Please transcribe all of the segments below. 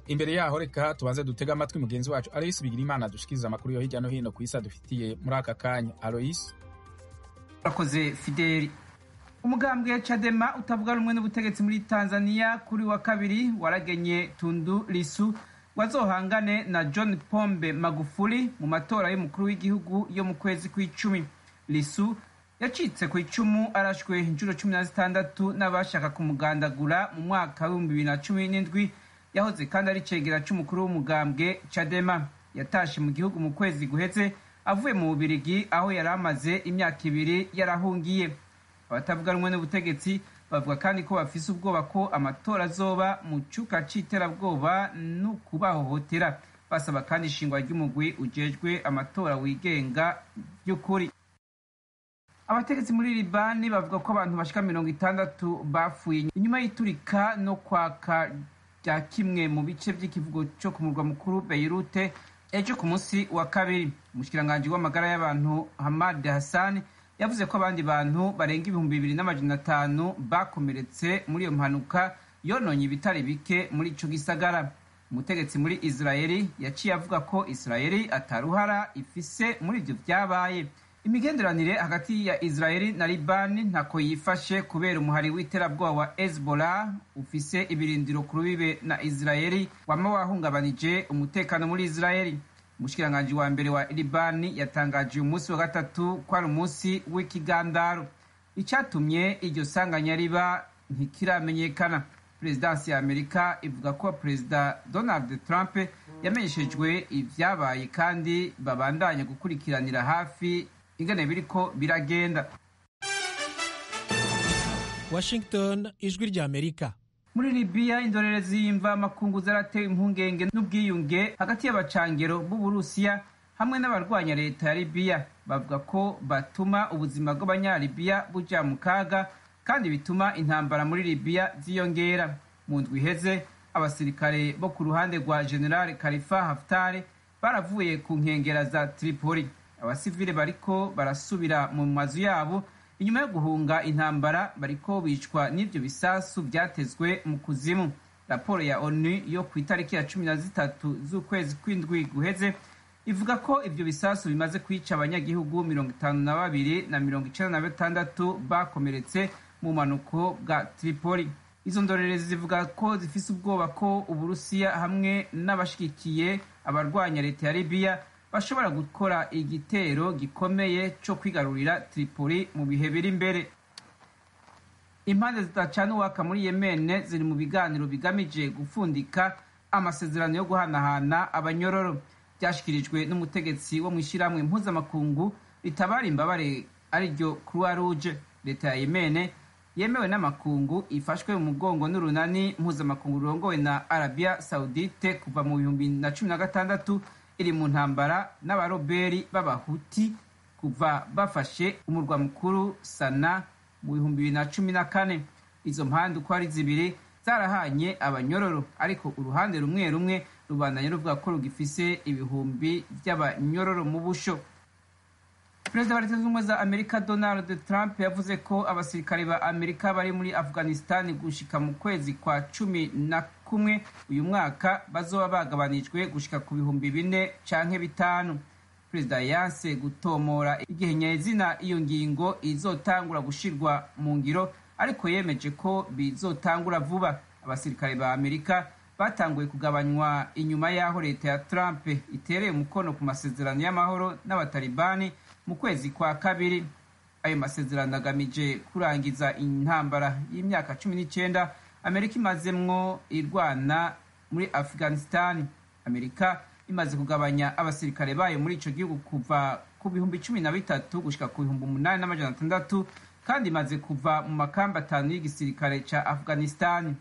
Imbere yaho reka tubanze dutege amatwi mugenzi wacu Aloys Bigirimana dushikiriza amakuru yo hirya no hino ku isi adufitiye muri aka kanya Aloys urakoze fideli umugambwe cadema utavuga rumwe n'ubutegetsi muri tanzania kuri wa kabiri waragenye tundu risu wazohangane na john pombe magufuli mu matora y'umukuru w'igihugu yo mu kwezi kw'icumi risu yacitse ku icumu arashwe inshuro cumi na zitandatu n'abashaka kumugandagura mu mwaka w'ibihumbi bibiri na cumi n'indwi yahoze kandi ari icegera c'umukuru w'umugambwe cadema yatashe mu gihugu mu kwezi guheze avuye mu bubirigi aho yari amaze imyaka ibiri yarahungiye abatavuga rumwe n'ubutegetsi bavuga kandi ko bafise ubwoba ko amatora azoba mu cuka c'iterabwoba n'ukubahohotera basaba kandi ishingwa ry'umugwi ujejwe amatora wigenga ry'ukuri abategetsi muri libani bavuga ko abantu bashika mirongo itandatu bapfuye inyuma y'iturika no kwaka rya kimwe mu bice by'ikivugo co ku murwa mukuru beirute ejo ku munsi wa kabiri umushikiranganji w'amagara y'abantu hamad hassan yavuze ko abandi bantu barenga ibihumbi bibiri n'amajana atanu bakomeretse muri iyo mpanuka yononye ibitari bike muri ico gisagara umutegetsi muri israeli yaciye avuga ko israeli ataruhara ifise muri ivyo vyabaye imigenderanire hagati ya israeli na libani ntako yifashe kubera umuhari w'iterabwoba wa hezbollah ufise ibirindiro ku rubibe na israeli wama wahungabanije umutekano muri israeli umushikiranganji wa mbere wa libani yatangaje uyu munsi wa gatatu ko ari umunsi w'ikigandaro icyatumye iryo sanganya riba ntikiramenyekana perezidansi ya amerika ivuga ko perezida donald trump yamenyeshejwe ibyabaye kandi babandanya gukurikiranira hafi ingana biriko biragenda washington ijwi rya amerika muri libiya indorerezi y'imva makungu zaratewe impungenge n'ubwiyunge hagati y'abacangero b'uburusiya hamwe n'abarwanya leta ya libiya bavuga ko batuma ubuzima bw'abanyalibiya buja mu kaga kandi bituma intambara muri libiya ziyongera mu ndwi iheze abasirikare bo ku ruhande rwa generali kalifa haftari baravuye ku nkengera za tripoli abasivile bariko barasubira mu mazu yabo inyuma yo guhunga intambara bariko bicwa n'ivyo bisasu byatezwe mu kuzimu raporo ya onu yo ku itariki ya cumi na zitatu z'ukwezi kw'indwi guheze ivuga ko ivyo bisasu bimaze kwica abanyagihugu mirongo itanu na babiri na mirongo icenda na batandatu bakomeretse mu mpanuko bwa tripoli izo ndorerezi zivuga ko zifise ubwoba ko uburusiya hamwe n'abashigikiye abarwanya leta ya libiya bashobora gukora igitero gikomeye cyo kwigarurira tripoli mu bihe biri imbere impande zidacana uwaka muri yemene ziri mu biganiro bigamije gupfundika amasezerano yo guhanahana abanyororo byashyikirijwe n'umutegetsi wo mu ishyirahamwe mpuzamakungu ritabara imbabare ariryo croix rouge leta ya yemene yemewe n'amakungu ifashwe mu mugongo n'urunani mpuzamakungu rurongowe na arabia saudite kuva mu bihumbi na cumi na gatandatu iri mu ntambara n'abaroberi b'abahuti kuva bafashe umurwa mukuru sana mu bihumbi bibiri na cumi na kane izo mpande uko ari zibiri zarahanye abanyororo ariko uruhande rumwe rumwe rubandanye ruvuga ko rugifise ibihumbi by'abanyororo mu busho perezida wa leta zunze ubumwe za amerika donald trump yavuze ko abasirikare ba amerika bari muri afghanistan gushika mu kwezi kwa cumi na kumwe uyu mwaka bazoba bagabanijwe gushika ku bihumbi bine canke bitanu perezida yanse gutomora igihe nyazina iyo ngingo izotangura gushirwa mu ngiro ariko yemeje ko bizotangura vuba abasirikare ba amerika batanguye kugabanywa inyuma y'aho leta ya trump itereye umukono ku masezerano y'amahoro n'abatalibani mu kwezi kwa kabiri ayo masezerano agamije kurangiza intambara y'imyaka cumi n'icyenda amerika imazemwo irwana muri afghanistan amerika imaze kugabanya abasirikare bayo muri ico gihugu kuva ku bihumbi cumi na bitatu gushika ku bihumbi umunani n'amajana atandatu kandi imaze kuva mu makamba atanu y'igisirikare ca afghanistan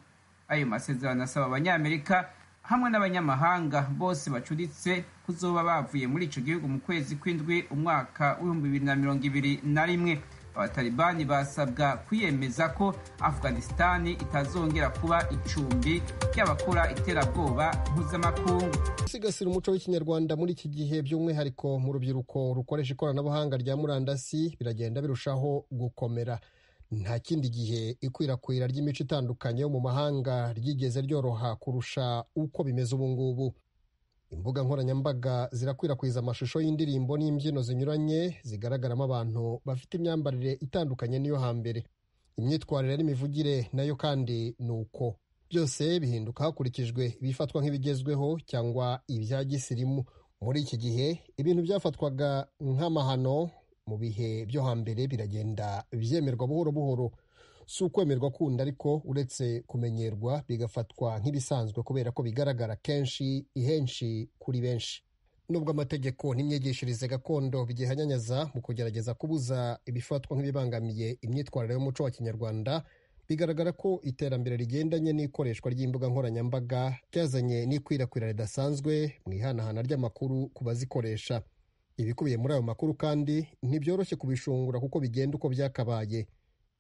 ayo masezerano asaba abanyamerika hamwe n'abanyamahanga bose bacuditse kuzoba bavuye muri ico gihugu mu kwezi kw'indwi umwaka w'ibihumbi bibiri na mirongo ibiri na rimwe abatalibani basabwa kwiyemeza ko afghanistani itazongera kuba icumbi ry'abakora iterabwoba mpuzamakungu gusigasira umuco w'ikinyarwanda muri iki gihe by'umwihariko mu rubyiruko rukoresha ikoranabuhanga rya murandasi biragenda birushaho gukomera nta kindi gihe ikwirakwira ry'imico itandukanye yo mu mahanga ryigeze ryoroha kurusha uko bimeze ubu ngubu imbuga nkoranyambaga zirakwirakwiza amashusho y'indirimbo n'imbyino zinyuranye zigaragaramo abantu bafite imyambarire itandukanye n'iyo hambere imyitwarire n'imivugire nayo kandi ni uko byose bihinduka hakurikijwe ibifatwa nk'ibigezweho cyangwa ibya gisirimu muri iki gihe ibintu byafatwaga nk'amahano mu bihe byo hambere biragenda byemerwa buhoro buhoro si ukwemerwa kundi ariko uretse kumenyerwa bigafatwa nk'ibisanzwe kubera ko bigaragara kenshi ihenshi kuri benshi nubwo amategeko n'imyigishirize gakondo bigihanyanyaza mu kugerageza kubuza ibifatwa nk'ibibangamiye imyitwarire y'umuco wa kinyarwanda bigaragara ko iterambere rigendanye n'ikoreshwa ry'imbuga nkoranyambaga ryazanye n'ikwirakwira ridasanzwe mu ihanahana ry'amakuru ku bazikoresha ibikubiye muri ayo makuru kandi ntibyoroshye kubishungura kuko bigenda uko byakabaye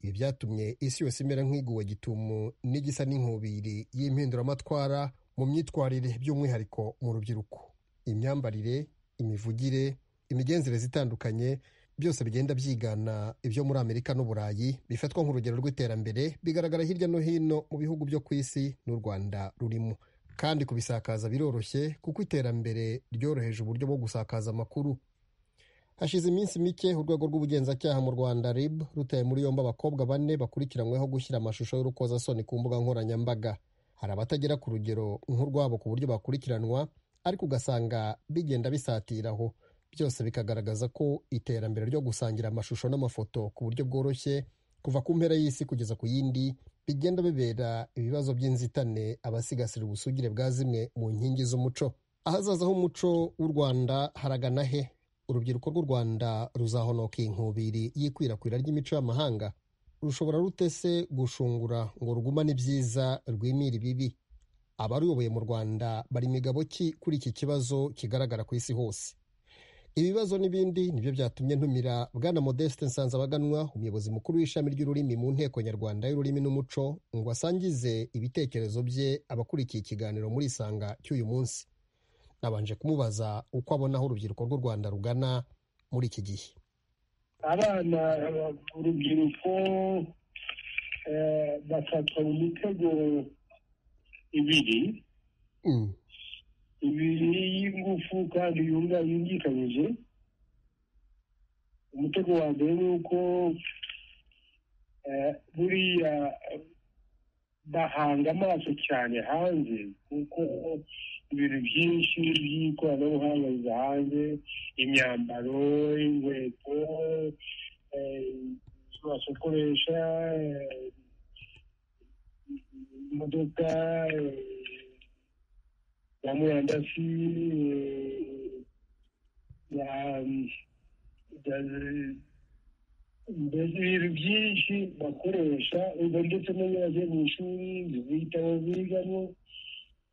ibi byatumye isi yose imera nk'iguwe gitumo n'igisa n'inkubiri y'impinduramatwara mu myitwarire by'umwihariko mu rubyiruko imyambarire imivugire imigenzereze itandukanye byose bigenda byigana ibyo muri amerika n'uburayi bifatwa nk'urugero rw'iterambere bigaragara hirya no hino mu bihugu byo ku isi n'u rwanda rurimo kandi kubisakaza biroroshye kuko iterambere ryoroheje uburyo bwo gusakaza amakuru hashize iminsi mike urwego rw'ubugenzacyaha mu rwanda rib rutaye muri yombi abakobwa bane bakurikiranyweho gushyira amashusho y'urukozasoni ku mbuga nkoranyambaga hari abatagera ku rugero nk'urwabo ku buryo bakurikiranwa ariko ugasanga bigenda bisatiraho byose bikagaragaza ko iterambere ryo gusangira amashusho n'amafoto ku buryo bworoshye kuva ku mpera y'isi kugeza ku yindi bigenda bibera ibibazo by'inzitane abasigasira ubusugire bwa zimwe mu nkingi z'umuco ahazaza h'umuco w'u rwanda haragana he urubyiruko rw'u rwanda ruzahonoka inkubiri y'ikwirakwira ry'imico y'amahanga rushobora rute se gushungura ngo rugumane ibyiza rwimire ibibi abaruyoboye mu rwanda bari imigabo ki kuri iki kibazo kigaragara ku isi hose ibibazo n'ibindi nibyo byatumye ntumira bwana modeste nsanzabaganwa umuyobozi mukuru w'ishami ry'ururimi mu nteko nyarwanda y'ururimi n'umuco ngo asangize ibitekerezo bye abakurikiye ikiganiro muri isanga cy'uyu munsi nabanje kumubaza uko abona aho urubyiruko rw'u rwanda rugana muri iki gihe abana urubyiruko eh, bafatwa mu mitego ibiri Mm, ibiri y'ingufu kandi yunga yungikanyije umutego wa mbere ni uko eh, buriya bahanga amaso cyane hanze kuko ibintu byinshi by'ikoranabuhanga biza hanze imyambaro inkweto eh, ibyo basokoresha eh, imodoka eh, ya murandasi eh, ya ya- mbese ibintu byinshi bakoresha ubwo ndetse no iyo bagiye mu ishuri ibitabo bigamo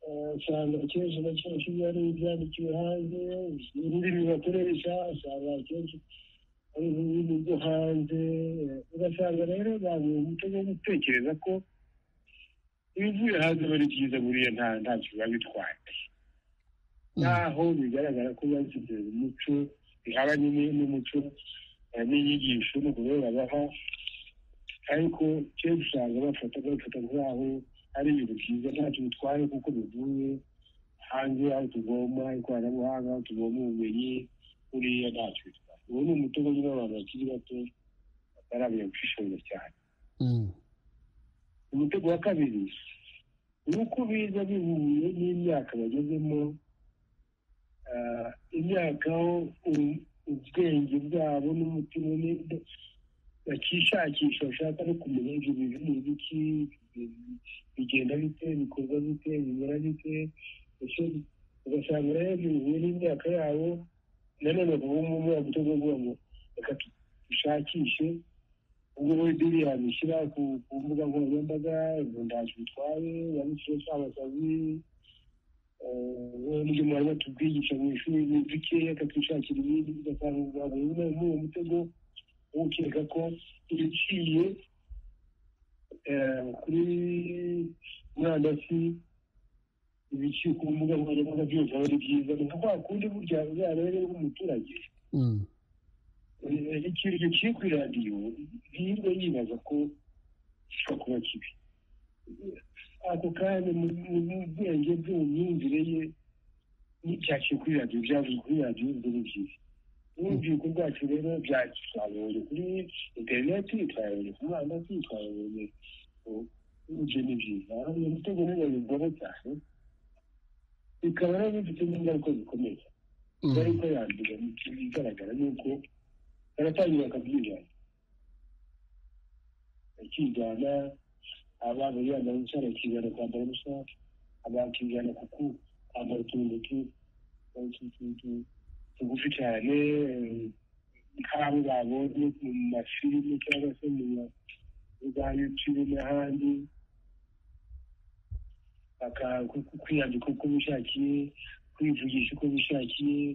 eh, usanga akenshi na kenshi biba ari ibyandikiwe hanze ururimi bakoresha usanga akenshi ari ururimi rwo hanze eh, ugasanga rero abantu umutego wo gutekereza ko ibivuye hanze aba ari byiza buriya nta ntacyo biba bitwaye naho bigaragara ko bashyize umuco bihabanye ni- n'umuco eh, n'inyigisho n'uburyo babaha ariko kenshi usanga bafata bafata nk'aho ari ibintu byiza ntacyo bitwaye kuko bivuye hanze aho tuvoma ikoranabuhanga aho tuvoma ubumenyi buriya ntacyo bitwaye uwo ni umutobe nyine w'abantu bakiri bato batarabona gushishoza cyane mm, umutego wa kabiri ni uko biza bihuye n'imyaka bagezemo ah, imyaka aho u- ubwenge bwabo n'umutima ni- bakishakisha bashaka no kumenya ibyo bintu ni ibiki bigenda bite bikorwa bite bimera bite ndetse ugasanga rero bihuye n'imyaka yabo nanone ubu ngubu bagutega ngo reka dushakishe ubwo we biriya bishyira ku ku mbuga nkoranyambaga ngo ntacyo bitwaye yanditseho cy'abasazi n'ibyo mwari batubwigisha mu ishuri ni bikeya tukishakira ibindi ugasanga ubwabo nyine muri uwo mutego wo gukeka ko ibiciye eh, kuri murandasi ibiciye ku mbuga nkoranyambaga byose aba ari byiza ni nka kwa kundi burya uzarebe umuturage mm, ikintu kiri kuri radiyo ntiyirwe yibaza ko gishobora kuba kibi ako kanya mu bwenge bwe mu myumvire ye n'ibyakiri kuri radiyo byavuzwe kuri radiyo ibyo ni byiza n'urubyiruko rwacu rero byacu twabonye kuri interineti twabonye kuri murandasi twabonye ibyo ni byiza ibitego rero bigora cyane bikaba rero bifite n'ingaruka zikomeye bari ko yandura mu bigaragara ni uko baratangira bakabyigana bakigana abana yaba wicara akigana kwambara ubusa abakigana kuko kwambara utuntu tugufi cyane nk'abo babonye mu mafilime cyangwa se mu za yutube n'ahandi kwiyambika uko bishakiye kwivugisha uko bishakiye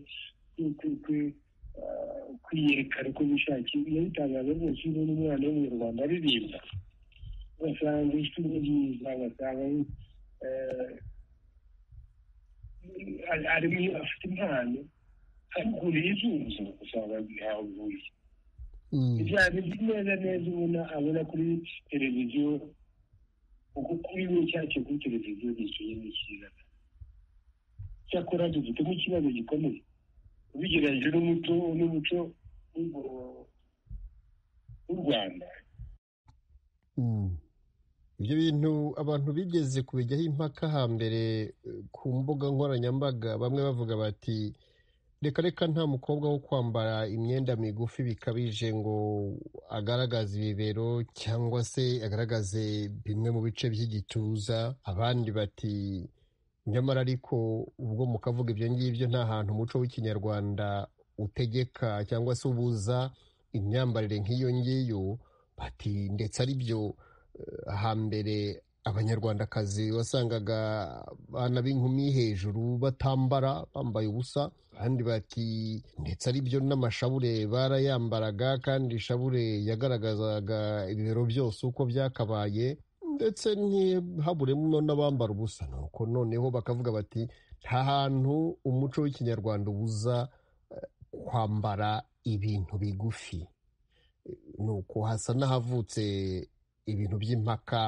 kwiyerekana uko bishakiye iyo bitangaza rwose iyo ubona umwana w'umunyarwanda aririmba ugasanga ijwi ni ryiza ugasanga ari afite impano akuriye izuzo usanga ntawe uvuriye ibyaha biri neza neza ubona abona kuri televiziyo uko kuri we cyacyo kuri televiziyo ni ikintu cyiza cyakora dufitemo ikibazo gikomeye ubigereranyije n'umuco n'umuco w'u rwanda ibyo bintu abantu bigeze kubijyaho impaka hambere ku mbuga nkoranyambaga bamwe bavuga bati reka reka nta mukobwa wo kwambara imyenda migufi bikabije ngo agaragaze ibibero cyangwa se agaragaze bimwe mu bice by'igituza abandi bati nyamara ariko ubwo mukavuga ibyo ngibyo nta hantu umuco w'ikinyarwanda utegeka cyangwa se ubuza imyambarire nk'iyo ngiyo bati ndetse ari byo hambere abanyarwandakazi wasangaga abana b'inkumi hejuru batambara bambaye ubusa abandi bati ndetse ari byo n'amashabure barayambaraga kandi ishabure yagaragazaga ibibero byose uko byakabaye ndetse ntihaburemo n'abambara ubusa nuko noneho bakavuga bati nta hantu umuco w'ikinyarwanda ubuza kwambara ibintu bigufi nuko hasa n'ahavutse ibintu by'impaka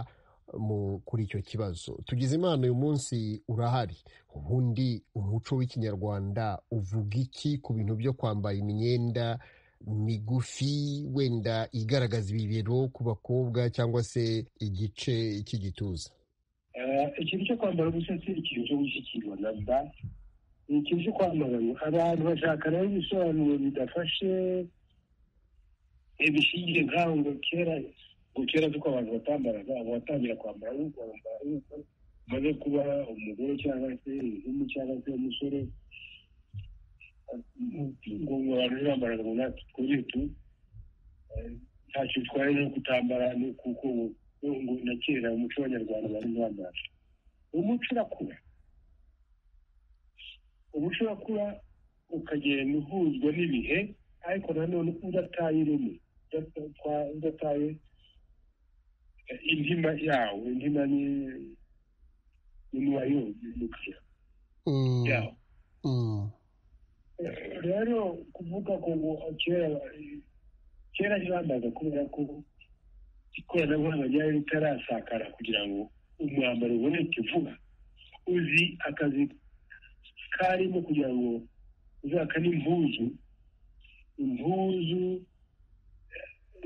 kuri icyo kibazo tugize imana uyu munsi urahari ubundi umuco w'ikinyarwanda uvuga iki ku bintu byo kwambara imyenda migufi wenda igaragaza ibibero ku bakobwa cyangwa se igice cy'igituza ikintu cyo kwambara ubusa si ikintu cyo gushyikirwa na ba ni ikintu cyo kwambara abantu bashaka rero ibisobanuro bidafashe ibishingiye nk'aho ngo kera ngo kera kuko abantu batambaraga ubu watangira kwambara kwambara umaze kuba umugore cyangwa se inkumi cyangwa se umusore ngo abantu bambaraga ngo natwe twongere tu ntacyo bitwaye no kutambara ni kuko ngo na kera umuco w'abanyarwanda bari bambara umuco urakura umuco urakura ukagenda uhuzwa n'ibihe ariko nanone udataye ireme udataye indima yawo indima ni n'umubare w'umukiriya yawo rero kuvuga ko ngo kera kera ntibambaza kubera ko ikoranabuhanga ryari ritarasakara kugira ngo umwambaro uboneke vuba uzi akazi karimo kugira ngo uzaka n'impuzu impuzu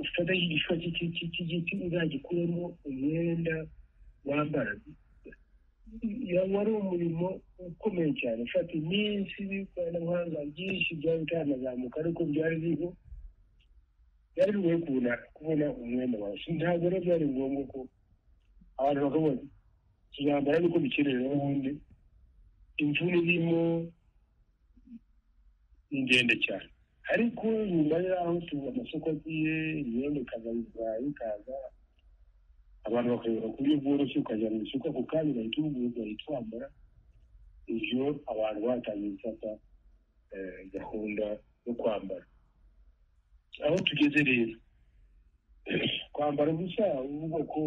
ufata igishwa cy'igiti uzagikuremo umwenda wambara wari umurimo ukomeye cyane ufata iminsi n'ikoranabuhanga byinshi byari bitanazamuka ariko byari biriho byari bigoye kubona kubona umwenda wawe ntabwo rero byari ngombwa ko abantu bakabona tuzambara ariko bikenewe n'ubundi imvune irimo ni ndende cyane ariko nyuma y'aho tuba amasoko agiye imyenda ikaza ikaza abantu bakayobora ku buryo bworoshye ukajya mu isoko ako kanya ugahita ubugura ugahita wambara ibyo abantu batangiye gufata gahunda yo kwambara aho tugeze rero kwambara ubusa uvuga ko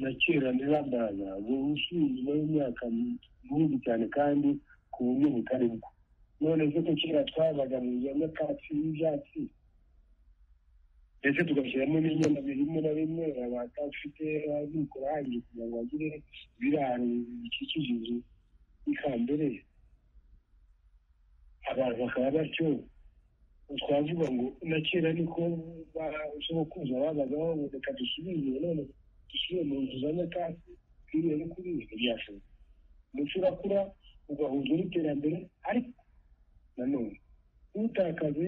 na kera ntibambaraga ubu ushinzwe imyaka myinshi cyane kandi ku buryo butari bwo none ko kera twabaga mu nyamwakatsi y'ibyatsi ndetse tugashyiramo n'inyama bimwe na bimwe abatafite abikurangi kugira ngo bagire ibiraro bikikije inzu y'ikambere abantu bakaba batyo twavuga ngo na kera niko basokuza babagaho ngo reka dusubize none dusubire mu nzu za nyakatsi twiriwe no kuri ibi ntibyashoboka umuco urakura ugahuzwa n'iterambere ariko nanone ntutakaze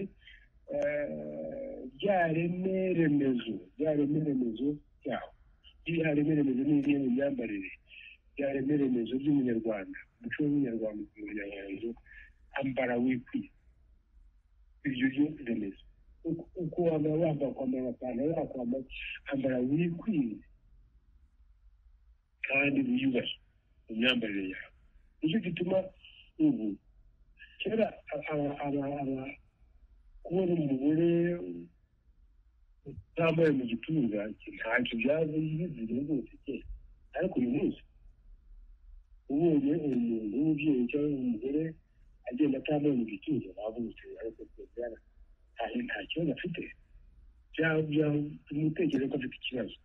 rya reme remezo rya reme remezo ryaho rya reme remezo ni imwe mu myambarire rya reme remezo ry'umunyarwanda umuco w'umunyarwanda ku munyarwanda ambara wikwiye iryo ryo remezo uko waba wambara kwambara amapantaro yakwambara ambara wikwiye kandi wiyubashye mu myambarire yawe nicyo gituma ubu kera kubona umugore utambaye mu gituza ntacyo byaje bizira rwose kera ariko uyu munsi ubonye umuntu w'umubyeyi cyangwa umugore agenda atambaye mu gituza wavutse ariko rwose nta kibazo afite tumutekereza ko afite ikibazo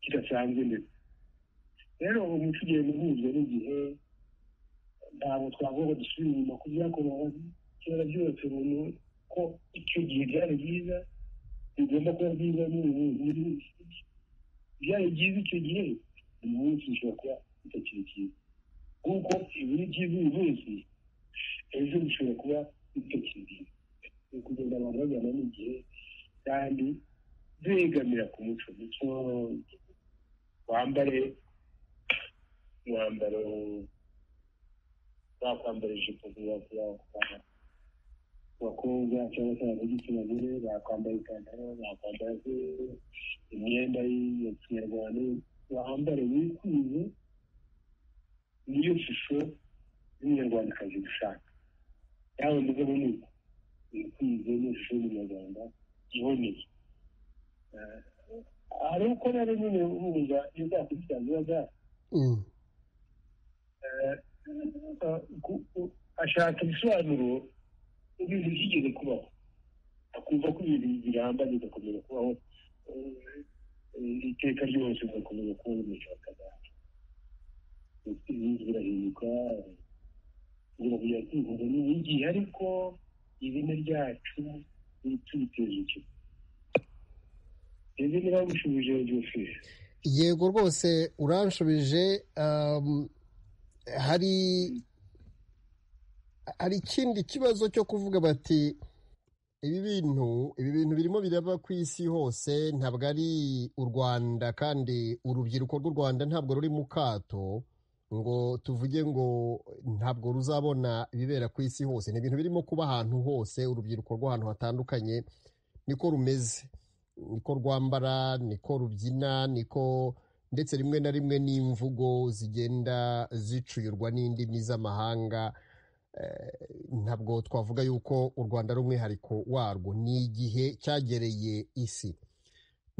kidasanzwe ndetse rero umuco ugenda uhuzwa n'igihe ntabwo twavuga dusubira inyuma ku byakorewe kera byose umuntu ko icyo gihe byari byiza bigomba kuba byiza n'ubu muri byari byiza icyo gihe uyu munsi bishobora kuba bitakiri byiza kuko ibiri byiza uyu munsi ejo bishobora kuba bitakiri byiza ni ukugenda abantu bajyana n'igihe kandi begamira ku muco muco wambare umwambaro bakwambara ijipo abakobwa cyangwa se ab'igitsina gore bakwambara ipantaro bakwambara imyenda ya kinyarwanda bambare bikwiye niyo shusho y'umunyarwandakazi dushaka yawe mugabo ni uko wikwize niyo shusho y'umunyarwanda iboneye hari uko rero nyine wumva iyo uzakurikirana biba byari ashaka ibisobanuro ibintu byigeze kubaho akumva ko ibintu biramba bigakomeza kubaho iteka ryose ugakomeza kubona umuco wa kagame ibintu birahinduka kugira ngo byakwihuza n'igihe ariko izina ryacu ntitubiteze ikigo ese niba mushubije ryose yego rwose uranshubije hari hari ikindi kibazo cyo kuvuga bati ibi bintu ibi bintu birimo biraba ku isi hose ntabwo ari u rwanda kandi urubyiruko rw'u rwanda ntabwo ruri mu kato ngo tuvuge ngo ntabwo ruzabona ibibera ku isi hose ni ibintu birimo kuba ahantu hose urubyiruko rw'ahantu hatandukanye niko rumeze niko rwambara niko rubyina niko ndetse rimwe na rimwe n'imvugo zigenda zicuyurwa n'indimi z'amahanga ntabwo twavuga yuko u rwanda ari umwihariko warwo ni igihe cyagereye isi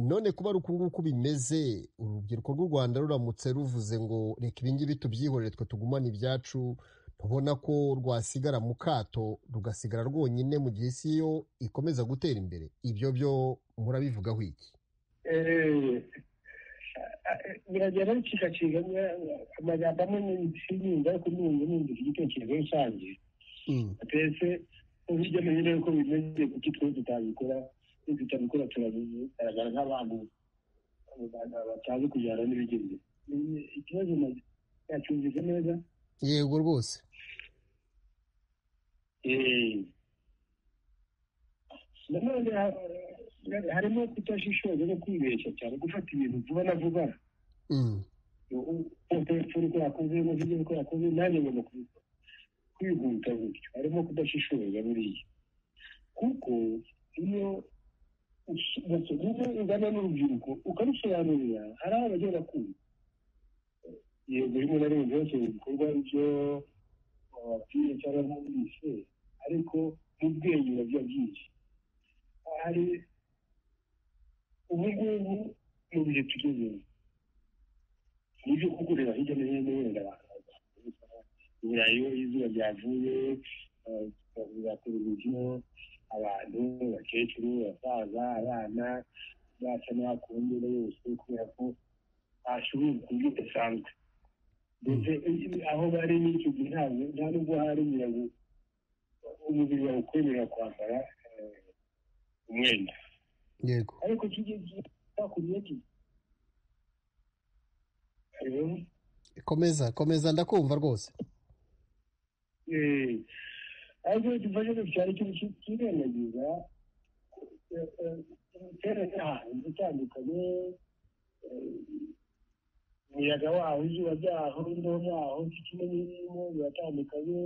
none kuba ari uku nguku bimeze urubyiruko rw'u rwanda ruramutse ruvuze ngo reka ibingibi tubyihorere twe tugumane ibyacu tubona ko rwasigara mu kato rugasigara rwonyine mu gihe isi yo ikomeza gutera imbere ibyo byo murabivugaho iki biragenda bicikaciga amagambo amwe sinyumva ariko numva numvise igitekerezo rusange atetse hirya no hino yuko bimeze kuki twe tutabikora iyo tutabikora turagaragara nk'abantu batazi kujyana n'ibigenda ikibazo yacyumvise neza yego rwose nanone harimo kutashishoza no kwibeshya cyane gufata ibintu vuba na vuba ufura uko yakoze umuvuzi uko yakoze nanjye ngomba kubikora kwihuta gutyo harimo kudashishoza buriya kuko iyo ugana n'urubyiruko ukarusobanurira hari aho bajya bakumva yego rimwe na rimwe byose ibikorwa byo bababwiye cyangwa bumvise ariko n'ubwenge biba byinshi hari ubu ngubu mu bihe tugezemo nibyo kuko ureba hirya no hino wenda abantu i burayi izuba ryavuye tukavuga televiziyo abantu abakecuru abasaza abana basa n'abakunze yose kubera ko bashoboye uburyo budasanzwe ndetse aho bari n'icyo gihe ntabwo nta nubwo hari nyirabu umubiri wawe ukwemerera kwambara umwenda yego ariko kijya gita ku myenda hariho komeza komeza ndakumva rwose Eh, ariko gifashe ku cyaro cy'ubuki kirengagiza imiterere y'ahantu itandukanye eh, umuyaga waho izuba ryaho imbeho yaho ikime n'irimo biratandukanye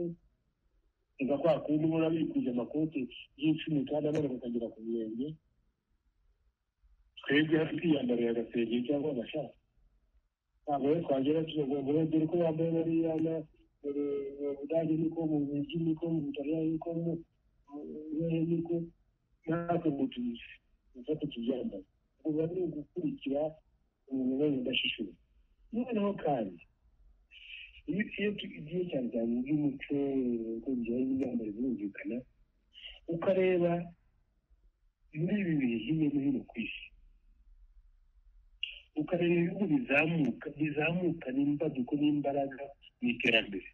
kuva kwa kundi ubona bikuje amakoti y'icumi kandi abana bakagera ku birenge twebwe hafi kwiyambarira agasengeri cyangwa agashati ntabwo rero twagera tugomba dore ko yambaye bariya na dore mu budage niko mu bugi niko mu butaliyani niko mu buhehe niko natwe ngo tubizi dufate tubyambaye kuva ni ugukurikira umuntu wese udashishuye noneho kandi iyo iyo tugiye cyane cyane iby'umuco uko bijyanye n'imyambaro birumvikana ukareba muri ibi bihe hirya no hino ku isi ukareba ibihugu bizamuka bizamuka n'imbaduko n'imbaraga mu iterambere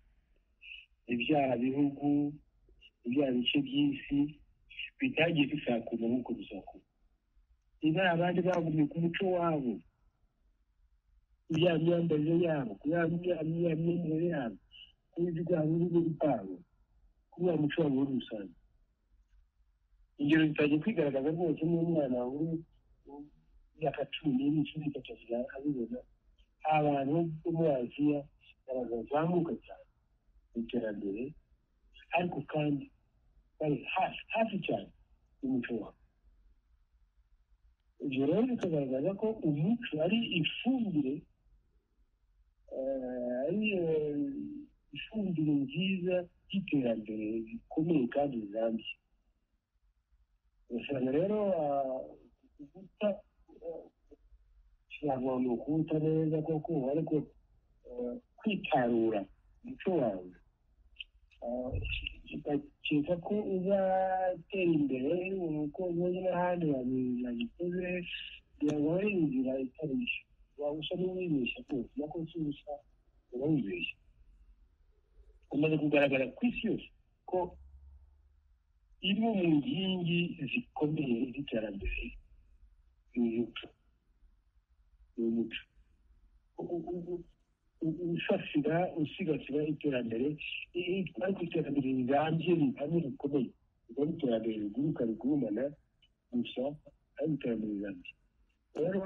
ibyaha bihugu ibyaha bice by'isi bitagiye bisakuma nk'uko bisakuma niba abandi bagumye ku muco wabo ya myambarire yabo ya myambarire yabo n'ibyo rwabo n'ibindi byabo kuri wa muco wabo muri rusange ingero zitajya kwigaragaza rwose n'umwana uri imyaka cumi n'imwe cumi n'itatu asigaye abibona abantu bo muri aziya bazamuka cyane mu iterambere ariko kandi bari hafi hafi cyane y'umuco wabo ibyo rero bikagaragaza ko umuco ari ifumbire eh, ari eh, ifumbire nziza y'iterambere rikomeye kandi rirambye ugasanga rero ah, guta eh, ntabwo ni ukuwuta neza koko ariko eh, kwitarura umuco wawe ukeka ko uzatera imbere uko ubundi n'ahandi babikoze kugira ngo ari inzira itari yo waba usa n'uwibeshya rwose nako si usa uba wibeshya umaze kugaragara ku isi yose ko imwe mu nkingi zikomeye z'iterambere ni umuco ni umuco U- u- u- usasira usigasira iterambere ariko iterambere rirambye rihamye rikomeye rikaba iterambere riguruka rigurumana gusa ari iterambere rirambye rero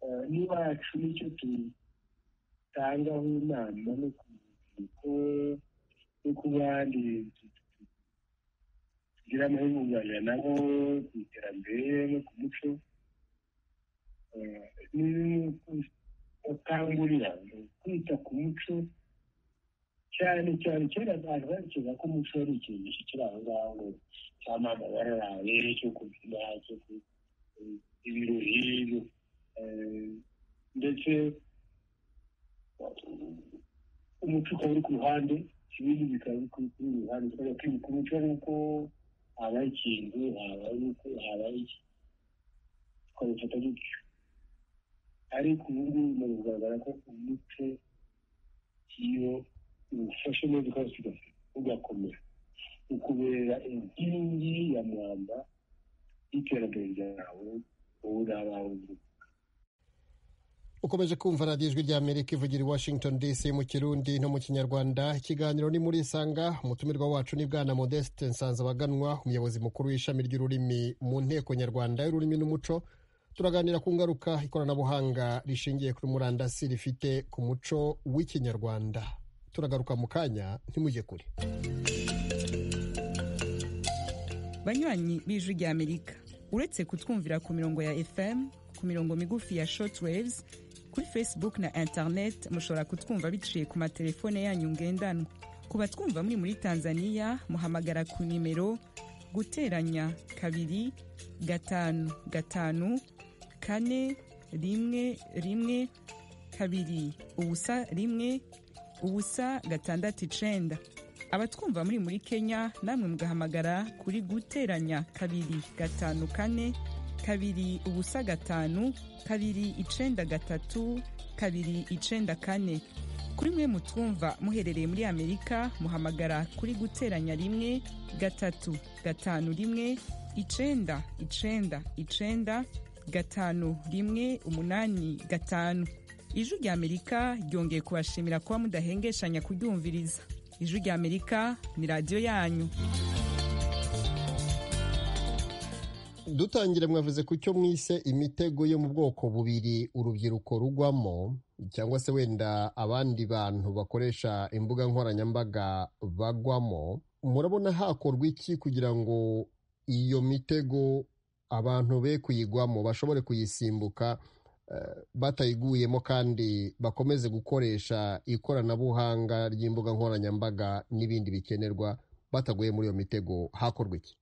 eh, n'iwacu nicyo dutangaho inama no ku rubyiruko no ku bandi tugira amahirwe kuganira nabo ku iterambere no ku muco Eh, ni- bakangurira kwita ku muco cyane cyane kera abantu bakeka ko umuco ari ikintu kiri aho ngaho ngo cy'amana bararaye cyo kubyina cyo ku- ibirori eh, ndetse umuco ukaba uri ku ruhande ibindi bikaba biri ku kuri ruhande tukajya kwibuka umuco ari uko habaye ikintu habaye uko habaye iki tukabifata gutyo ariko ubu ngubu bimaze kugaragara ko umuco iyo uwufashe neza ukawusigasira ugakomera ukubera inkingi ya mwamba y'iterambere ryawe wowe n'abawe bose ukomeje kumva radiyo ijwi ry'amerika ivugira i washington dc mu kirundi no mu kinyarwanda ikiganiro ni muri isanga umutumirwa wacu ni bwana modeste nsanzabaganwa umuyobozi mukuru w'ishami ry'ururimi mu nteko nyarwanda y'ururimi n'umuco turaganira ku ngaruka ikoranabuhanga rishingiye kuri murandasi rifite ku muco w'ikinyarwanda turagaruka mu kanya ntimujye kure banywanyi b'ijwi ry'amerika uretse kutwumvira ku mirongo ya fm ku mirongo migufi ya shortwaves kuri facebook na internet mushobora kutwumva biciye ku matelefone yanyu ngendanwa ku batwumva muri muri tanzania muhamagara ku nimero guteranya kabiri gatanu gatanu kane rimwe rimwe kabiri ubusa rimwe ubusa gatandatu icenda abatwumva muri muri kenya namwe mugahamagara kuri guteranya kabiri gatanu kane kabiri ubusa gatanu kabiri icenda gatatu kabiri icenda kane kuri mwe mutwumva muherereye muri amerika muhamagara kuri guteranya rimwe gatatu gatanu rimwe icenda icenda icenda gatanu rimwe umunani gatanu ijwi rya amerika ryongeye kubashimira kuba mudahengeshanya kuryumviriza ijwi rya amerika ni radiyo yanyu dutangire mwavuze ku cyo mwise imitego yo mu bwoko bubiri urubyiruko rugwamo cyangwa se wenda abandi bantu bakoresha imbuga nkoranyambaga bagwamo murabona hakorwa iki kugira ngo iyo mitego abantu be kuyigwamo bashobore kuyisimbuka batayiguyemo kandi bakomeze gukoresha ikoranabuhanga ry'imbuga nkoranyambaga n'ibindi bikenerwa bataguye muri iyo mitego hakorwa iki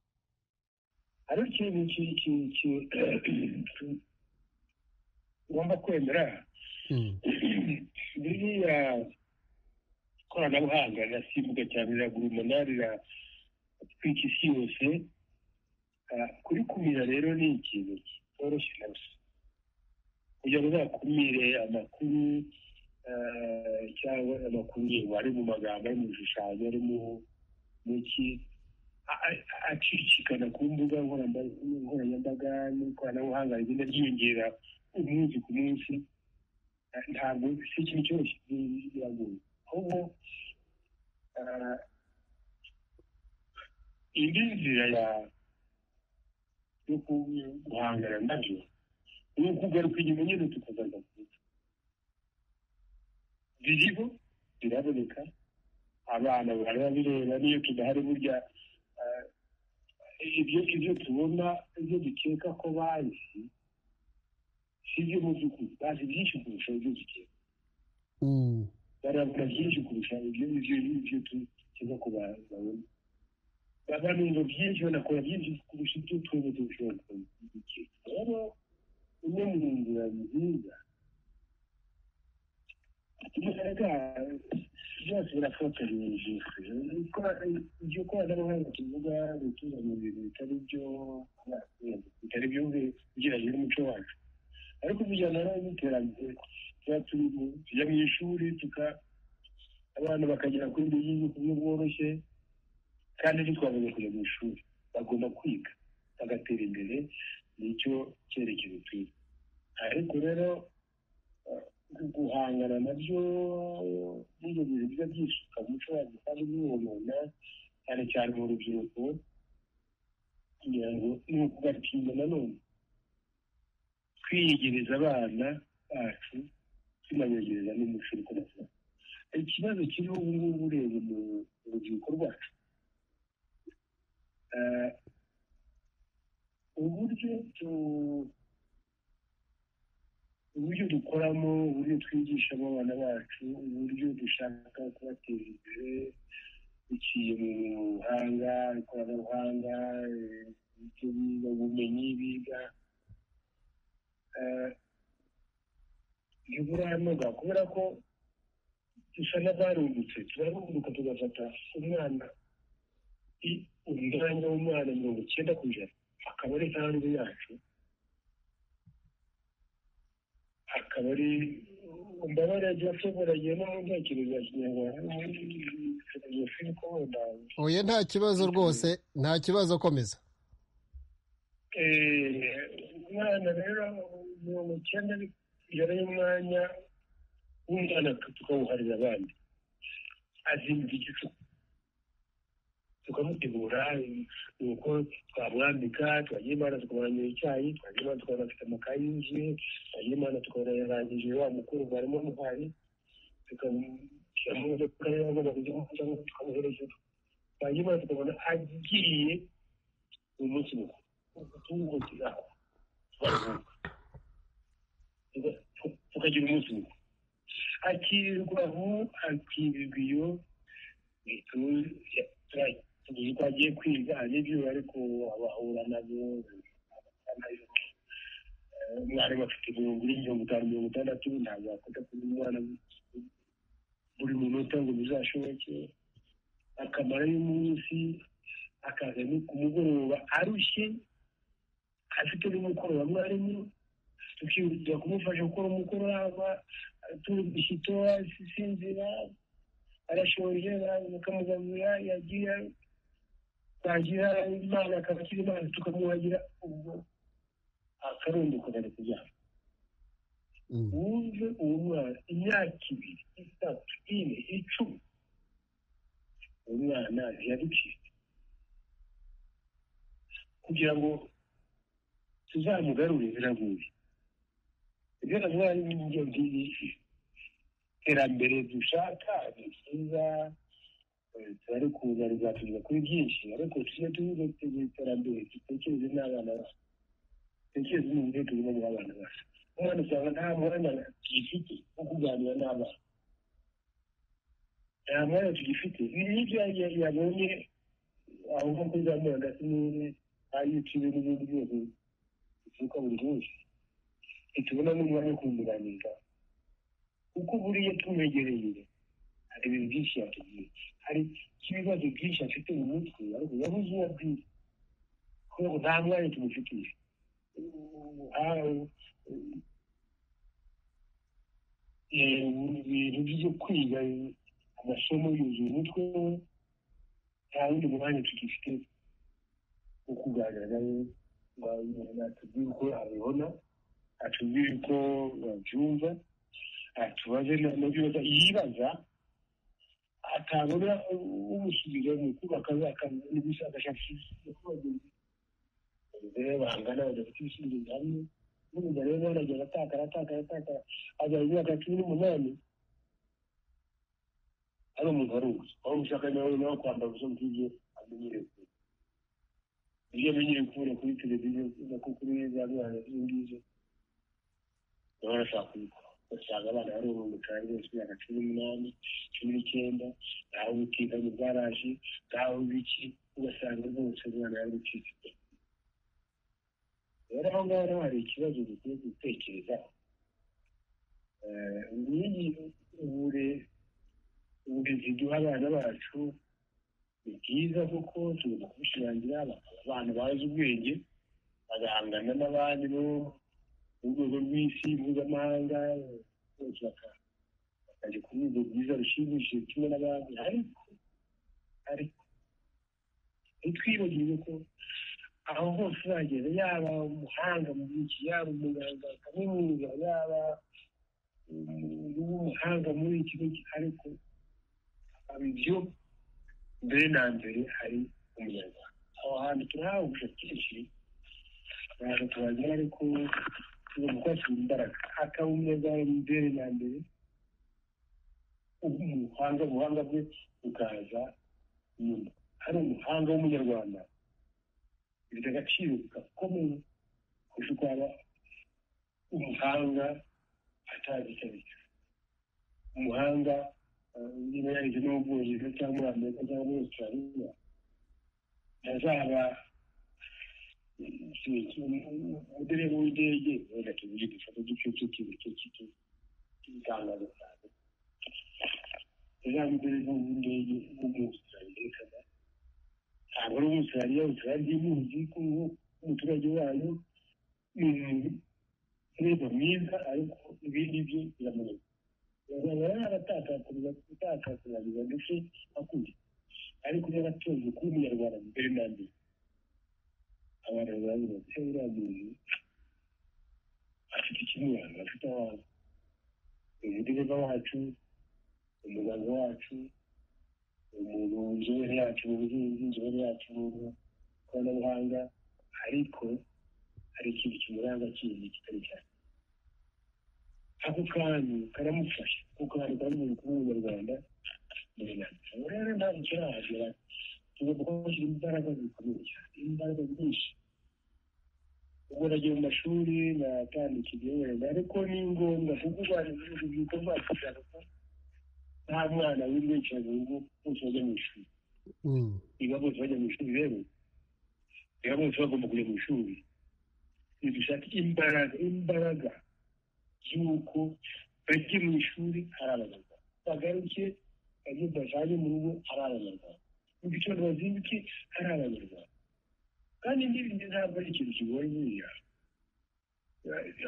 hari ikintu tugomba kwemera biriya koranabuhanga rirasimbuka cyane riragura umunara riratwika isi yose kurikumira rero ni ikintu kitoroshye na gusa kugira ngo uzakumire amakuru cyangwa amakuru ari mu magambo ari mu bishushanyo ari mu ki acicikana ku mbuga nkoranyambaga n'ikoranabuhanga rigenda ryiyongera umunsi ku munsi ntabwo si ikintu cyoroshye biragoye ahubwo indi nzira yo guhangana nabyo ni ukugaruka inyuma nyine tukagarura kure biriho biraboneka abana barabireba n'iyo tudahari burya ibyo ibyo tubona ibyo dukeka ko bazi si byo mu by'ukuri bazi byinshi kurusha ibyo dukeka barabona byinshi kurusha ibyo ibyo ibyo dukeka ko babona banumva byinshi banakora byinshi kurusha ibyo twebwe dushobora kubikeka rero imwe mu nzira nziza imbaraga byose birafatanya iryo koranabuhanga tuvuga gutuzanya ibintu bitari byo bitari byo ugereranyije n'umuco wacu ariko bijyana n'iterambere tuba tujya mu ishuri tuka abana bakagera kuri bibiri ku buryo bworoshye kandi ntitwabuze kujya mu ishuri bagomba kwiga bagatera imbere nicyo cyerekezo twiga ariko rero guhangana nabyo n'ibyo bintu biba byishuka mu muco wacu kandi biwonona cyane cyane mu rubyiruko kugira ngo ni ukugatinda nanone twiyegereza abana bacu tunabegereza n'umuco uri kubasaba ikibazo kiriho ubu ngubu ureba mu rubyiruko rwacu uburyo tu uburyo dukoramo uburyo twigishamo abana bacu uburyo dushaka kubateza imbere biciye mu buhanga ikoranabuhanga ibyo biga ubumenyi biga ntiburanoga kubera ko dusa n'abarungutse turarunguka tugafata umwana umwanya w'umwana mirongo icyenda ku ijana akaba ari hanze yacu akaba ari imbabare yagiye atunguranye no mu ntekerezo ya kinyarwanda oya nta kibazo rwose nta kibazo komeza umwana rero mirongo icyenda ijana y'umwanya w'umwana tukawuharira abandi azimba igicuku tukamutegura nuko twamwambika twagira imana tukamurangira icyayi twagira imana tukabona afite amakayi yuzuye twagira imana tukabona yarangije wa mukuru barimo muhari tukamuhereza twagira imana tukabona agiye mu munsi mukuru tuwuhutiraho tukagira umunsi mukuru akirirwa aho akirirwa iyo ubwo agiye kwiga n'ibyo ariko abahura nabyo umwarimu afite mirongo ine mirongo itanu mirongo itandatu ntabwo yakunda kuba umwana buri munota ngo bizashoboke akamarayo umunsi akaza no ku mugoroba arushye afite n'umukoro wa mwarimu tukihutira kumufasha gukora umukoro waba turi gushyito hasi sinzira arashoje mukamugaburira yagira twagira imana akaba akiri imana tukamuhagira ubwo akarunduka ari kuryama wumve uwo mwana imyaka ibiri itatu ine icumi uwo mwana ntiyaducitse kugira ngo tuzamugarure biragoye ibyo navuga ni ibyo ngibyo iterambere dushaka ni ryiza turari kuza rizatugeza kuri byinshi ariko tujye tuvuge iterambere dutekereze n'abana bacu dutekereze n'uburyo turimo bw'abana bacu umwana usanga nta mwanya tugifite wo kuganira n'abana nta mwanya tugifite ibi nibyo yabonye aho nko kuri za murandasi n'ibindi ayutube n'ibindi byose bituruka buri munsi ntitubona n'umwanya wo kumuganiriza kuko buriya tumwegereye hari ibintu byinshi yatubwiye hari ibibazo byinshi afite mu mutwe ariko yabuze uwo abwira kubera ko nta mwanya tumufitiye ibintu byo kwiga amasomo yuzuye umutwe we nta wundi mwanya tugifite wo kuganira nawe ngo atubwire uko abibona atubwire uko babyumva atubaze n'ibibazo yibaza atabona umusubizo mu kubaka n'ubushakashatsi abagore bangana badafite ibisubizo bihamye n'umugabo rero baragenda atakara atakara atakara agera imyaka cumi n'umunani ari umuntu wari uzi aho ushaka nawe nawe kwambara ubusa bw'ibyo amenyereye kure ibyo amenyereye kubona kuri televiziyo nako kuri za mwana z'izo ngizo baba barashaka kubikora usanga abana bari mu mutari bose imyaka cumi n'umunani cumi n'icyenda ntaho ubutita mu bwaraje ntaho biki ugasanga rwose umwana yarucitse rero aho ngaho naho hari ikibazo dukwiye gutekerezaho uburezi duha abana bacu ni bwiza kuko tugomba kubishirangira bakaba abantu bazi ubwenge bagahangana n'abandi bo mu rwego rw'isi mpuzamahanga bose bakajya ku rwego rwiza rushimishije kimwe n'abandi ariko ariko ntitwibagirwe ko aho hose uragenda yaba umuhanga mu byinshi yaba umuganga wa kaminuza yaba umuhanga muri iki ngiki ariko ibyo mbere na mbere hari umunyarwanda aho hantu turahawe ubushakashatsi abantu turagira ariko tugomba kuhashyira imbaraga akaba umunyarwanda mbere na mbere umuhanga ubuhanga bwe bukaza nyuma hari umuhanga w'umunyarwanda bifite agaciro gakomeye kurusha uko waba umuhanga atazitabira umuhanga niba yarize no mu bwongereza cyangwa muri amerika cyangwa muri australia ntazaba umudereva w'indege wenda tuvuge dufata uduce tukiwe tukiwe itangazo cyane uzamudereva w'indege w'umuaustralia cyangwa ntabwo ari umuturage umuturage muzi ko umuturage wayo ni umurego mwiza ariko ibindi bye biramuneka bazaba yaratakakuriza gutakakuriza ndetse akuye ariko niba atunze kuba umunyarwanda mbere na mbere abantu bazavuga ko uriya muntu afite ikimuranga afite abantu umudereva wacu umuganga wacu umuntu inzobere yacu mu buhinzi inzobere yacu mu ikoranabuhanga ariko hari ikintu kimuranga kindi kitari cyane ako kantu karamufasha kuko hari kandi kuba umunyarwanda rero nta kirahagera tugomba kuhashyira imbaraga zikomeye cyane imbaraga nyinshi ubwo nagiye mu mashuri natandikiye wenda ariko ni ngombwa kuko urwanya urubyiruko rwacu rushaka ko nta mwana w'indicara mu rugo bose bajya mu ishuri niba bose bajya mu ishuri rero niba bose bagomba kujya mu ishuri ntidushake imbaraga imbaraga y'uko bajye mu ishuri ari abanyarwanda bagaruke bajye bajyane mu rugo ari abanyarwanda mu gitondo bazinduke ari abanyarwanda kandi n'ibindi ntabwo ari ikintu kigoye buriya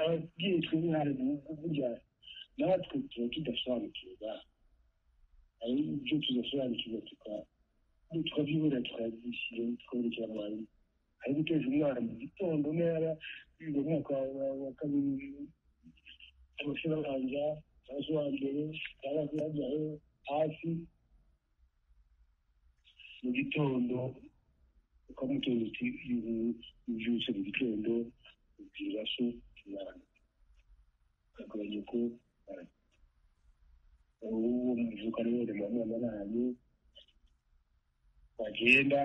ababyeyi twebwe hari burya natwe tuba tudasobanukirwa hari ibyo tudasobanukirwa tukabyibura tukabishyira tukaburekera abantu ari guteza umwana mu gitondo ntara yiga umwaka wa kabiri amashuri abanza cyangwa wa mbere cyangwa se yajyayo hasi mu gitondo ukamutoza uti ubyutse mu gitondo ubwira so umwana akagabanya ko uwo muvuka rero ni mama n'ahantu wagenda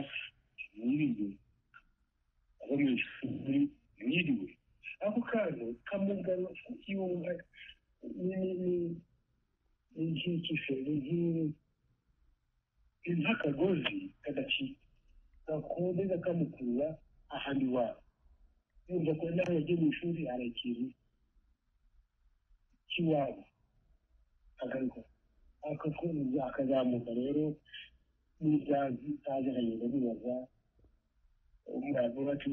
ntiriwe abo mu ishuri ntiriwe ako kantu kamugaro k'iwumva ni nk'ikiferi nk'iwe ni nk'akagozi kadacika gakondeza kamukurura ahantu iwabo yumva ko nawe yagiye mu ishuri hari ikintu cy'iwabo akagaruka akazamuka rero n'ibyazi aje akagenda abibaza umurava bati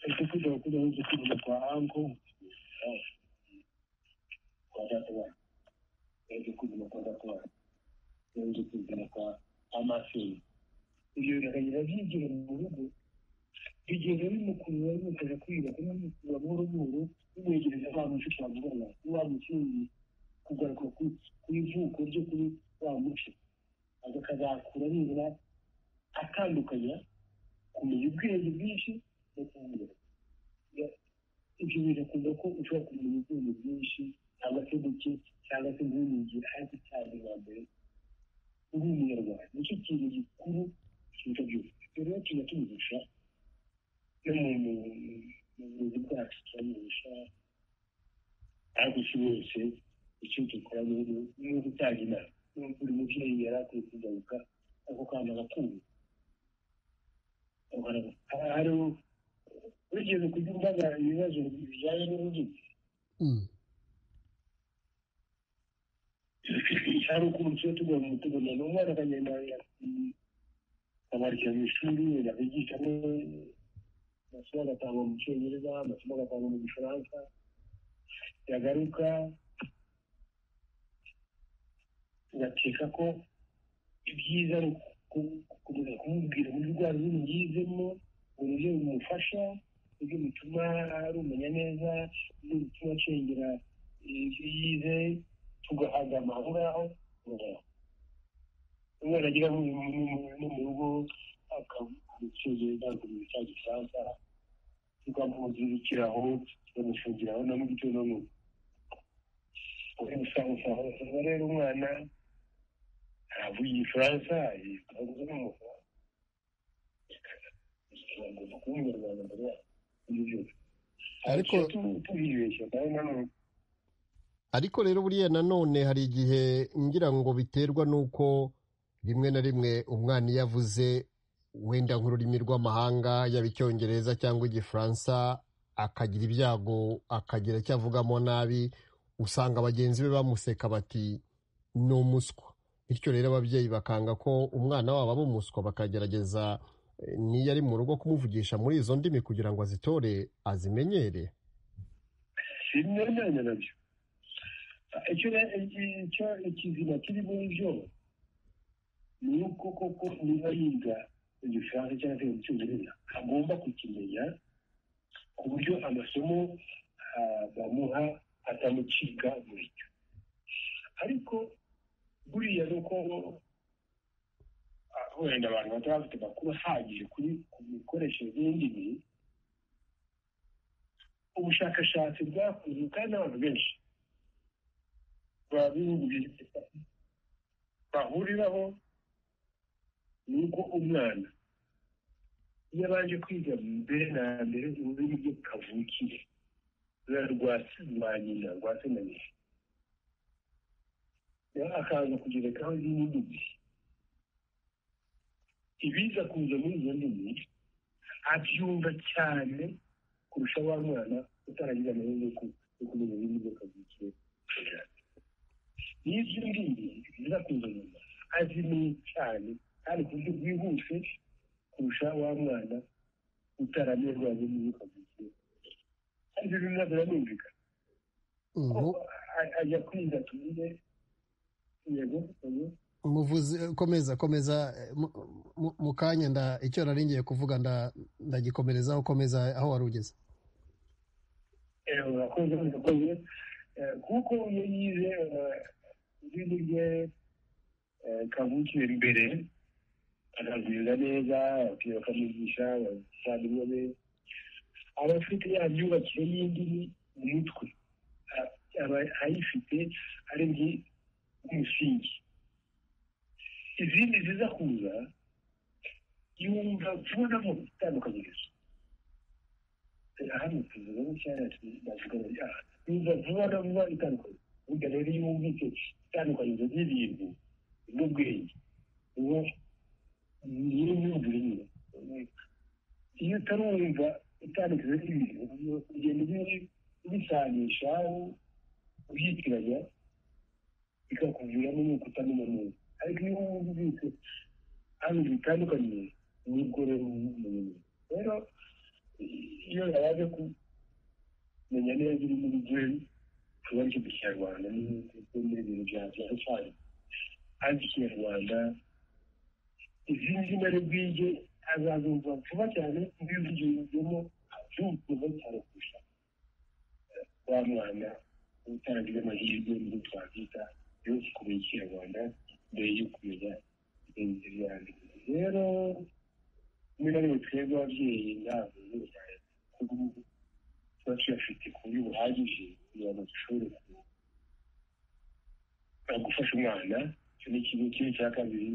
ariko kujya kujya uzi kuza kwa anko kwa datawana yaje kuzima kwa datawana yaje kuzima kwa amaseri ibyo bikagenda byigera mu rugo bigenda bimukurura bimufasha kwiga kumwikura buhoro buhoro bimwegereza wa muco twavugana wa mutsinzi kugaruka ku ivuko ryo kuri wa muco akazakura nibura atandukanya kumenya ubwenge bwinshi no kubumbura ibyo birakunda ko ushobora kumenya ubwenge bwinshi cyangwa se buke cyangwa se ntunyigire ariko cyane bwa mbere uri umunyarwanda nicyo kintu gikuru kiruta byose rero tujya tumugisha no mu burezi bwacu turamugisha ariko si wese icyo dukora ni ugutanga inama buri mubyeyi yari akwiye kugaruka ako kana agakumva hariho urugendo kugira imbaga ibibazo bijyanye n'ururimi hari ukuntu tuba tugomba kutugana ni umwana akagenda akamarikira mu ishuri akigishamo amasomo agatangwa mu cyongereza amasomo agatangwa mu gifaransa yagaruka ugakeka ko ibyiza ari gukomeza kumubwira uburyo urwara ururimi yizemo uburyo bimufasha uburyo bituma rumenya neza uburyo bituma acengera ibyo yize tugahagama aho ngaho umwana agira no mu rugo akamucyongereza akamenya cya gifaransa tukamuzirikiraho tukamufungiraho na mu gitondo n'ubu uri gusangusangu usanga rero umwana aravuye igifaransa yitwaza n'umufaransa agomba kuba umunyarwanda mbere y'ibyo ariko tubibeshya kandi nanone ariko rero buriya nanone hari igihe ngira ngo biterwa n'uko rimwe na rimwe umwana iyo avuze wenda nk'ururimi rw'amahanga yaba icyongereza cyangwa igifaransa akagira ibyago akagira icyo avugamo nabi usanga bagenzi be bamuseka bati ni umuswa bityo rero ababyeyi bakanga ko umwana wabo aba umuswa bakagerageza eh, n'iyo ari mu rugo kumuvugisha muri izo ndimi kugira ngo azitore azimenyere sinemeranya nabyo icyo icyo ikizima kiri muri byo ni uko koko niba yiga igifaransa cyangwa se icyongereza agomba kukimenya ku buryo amasomo ah, bamuha atamucika buryo ariko buriya ni uko wenda abantu bataba bafite amakuru ahagije kuri ku mikoreshereze y'indimi ubushakashatsi bwakozwe kandi n'abantu benshi bahuriraho ni uko umwana iyo abanje kwiga mbere na mbere ururimi rwe kavukire rwa rwa nyina rwa se na nyina rero akaza kugerekaho izindi ndimi ibiza kuza muri izo ndimi abyumva cyane kurusha wa mwana utaragize amahirwe yo kumenya ibindi byo kavukire n'ibyo ngibyo biza kuza nyuma azimenya cyane kandi ku buryo bwihuse kurusha wa mwana utaramenyanye n'imyuka mike ariko ibyo biba birumvikana ko ubu ajya kwiga tumire yego ubu muvuze komeza komeza eh, mu- mu- mu kanya nda icyo nari ngiye kuvuga nda- ndagikomerezaho komeza aho wari ugeze urakoze urakoze Eh, kuko iyo yize izindi rye kavukire imbere akabwiriza neza ababyeyi bakamwigisha abavandimwe be aba afite ya myubakire y'indimi mu mutwe A- aba ayifite ari ngi nk'umusingi izindi ziza kuza yumva tubonamo itandukanyirizo hano tuvuga nk'icyanya tuvuga ngo ah yumva vuba na vuba itandukanye burya rero iyo wumvise itandukanyirizo ry'ibintu n'ubwenge uba niyo myumvire nyine iyo utarumva itandukanyirizo ry'ibintu ugenda ubi- ubisanisha ubyitiranya bikakuviramo nuko utamenya neza ariko iyo wumvise hano bitandukanye nibwo rero umenye rero iyo yaje kumenya neza iri muri jeri tuba ari ikinyarwanda n'ibindi bintu byabyara cyane ariko ikinyarwanda izindi zina bwige azazumva vuba cyane ibivugirwemo abyumva cyane kurusha wa mwana utarangiza amahirwe mu twakwita yo kumenya ikinyarwanda mbere yo kumenya ibindi byanditse rero muri na rimwe twebwe ababyeyi ntabwo bizajya kuko tuba tuyafite ku buryo buhagije kugira ngo dushobore ku- eh, gufasha umwana icyo ni ikintu kimwe cya kabiri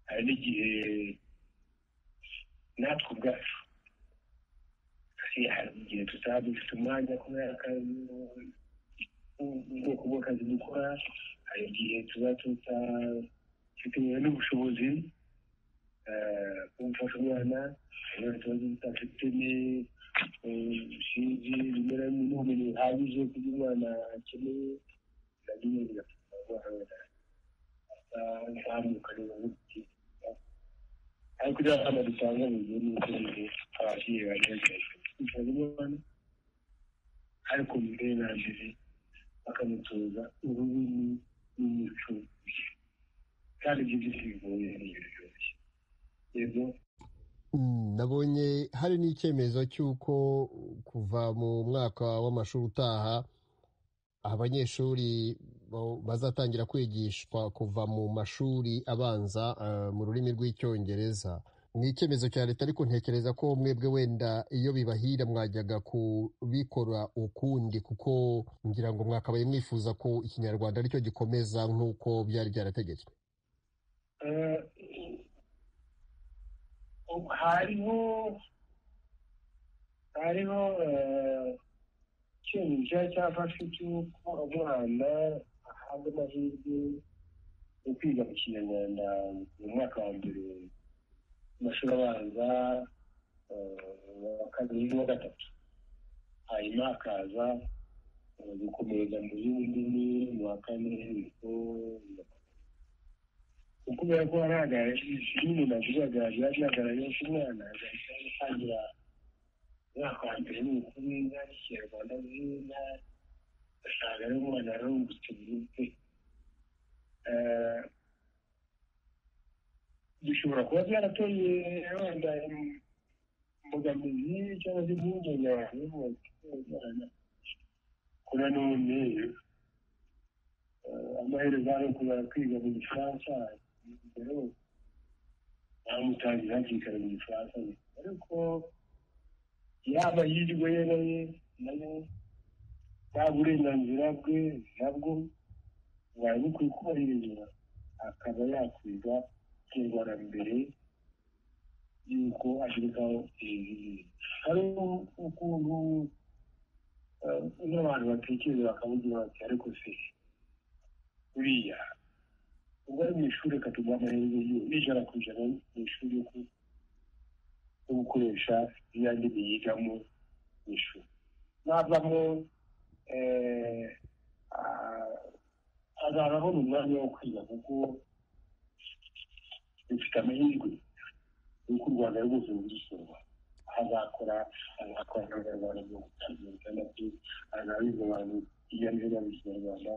hari n'igihe natwe ubwacu hari hari igihe tutaba dufite umwanya kubera akazi ubwoko bw'akazi dukora hari igihe tuba tutafite n'ubushobozi eh, kumfasha umwana hari ikibazo tutafite sinzi bimera n'ubumenyi buhagije ku byo umwana akeneye nabyo nyine bigatuma umwana azazamuka neza gutya ariko ibyo abana dutanga mu gihe ni uko bihe ababyeyi bagerageza kwifuza umwana ariko mbere na mbere bakamutoza ururimi n'umuco kandi ibyo byose bigoye ni ibintu byoroshye yego Mm, nabonye hari n'icyemezo cy'uko kuva mu mwaka w'amashuri utaha abanyeshuri bo- bazatangira kwigishwa kuva mu mashuri abanza eh, mu rurimi rw'icyongereza ni icyemezo cya leta ariko ntekereza ko mwebwe wenda iyo bibahira mwajyaga kubikora ukundi kuko ngira ngo mwakabaye mwifuza ko ikinyarwanda aricyo gikomeza nk'uko byari byarategetswe Eh, hariho hariho eh, icyemezo cya cyafashwe cy'uko umwana ahabwa amahirwe yo kwiga mu kinyarwanda mu mwaka wa mbere mu mashuri abanza eh, wa kabiri n'uwa gatatu hanyuma hakaza eh, gukomereza mu zindi ndimi mu wa kane niko kubera ko hagaragara nyine navugaga byagaragaye ko umwana agahita atangira umwaka wa mbere ni ukuri inka n'ikinyarwanda z'inka usanga ari umwana yarungutse bwite Eh, bishobora kuba byarateye wenda im- imbogamizi cyangwa se impungenge abantu bose kuba none eh, amaherezo ari ukubara kwiga mu gifaransa rero bamutangira hakikara mu gifaransa ariko yaba yirwe yeroye nayo nta burenganzira bwe nabwo bubaye bukwiye kubahirizwa akaba yakwiga kinyarwanda mbere yuko ashirikaho ibintu hari ukuntu eh, n'abantu batekereza bakavugira bati ariko se buriya ubwo ari mu ishuri reka tuguhe amahirwe yo n'ijana ku ijana mu ishuri yo ku- yo gukoresha ya ndimi yigamo mu ishuri navamo eh, ah, azaba abona umwanya wo kwiga kuko dufite amahirwe y'uko u rwanda rwose rurusura aho azakora azakora n'abanyarwanda mu bitandukanye azabiza abantu hirya no hino mu kinyarwanda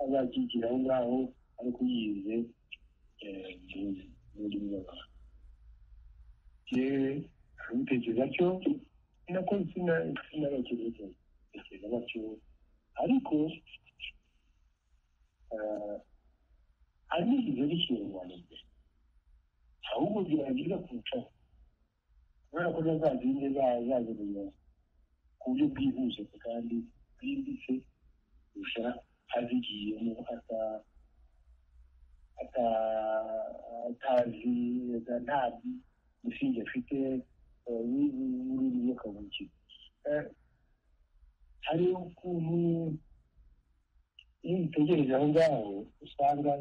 azakigira aho ngaho ariko yize mu ndimi z'abantu yewe abitekereza cyo nako sinabakiriye tekereza batyo ariko hari n'igihe n'ikinyarwanda imbere ahubwo byagirira kurushaho kubera ko zazindi zazimenya ku buryo bwihuse kandi bwimbitse kurusha azigiyemo atazi nta musingi afite n'ibindi by'akabukiro hari ukuntu iyo ubitegereje aho ngaho usanga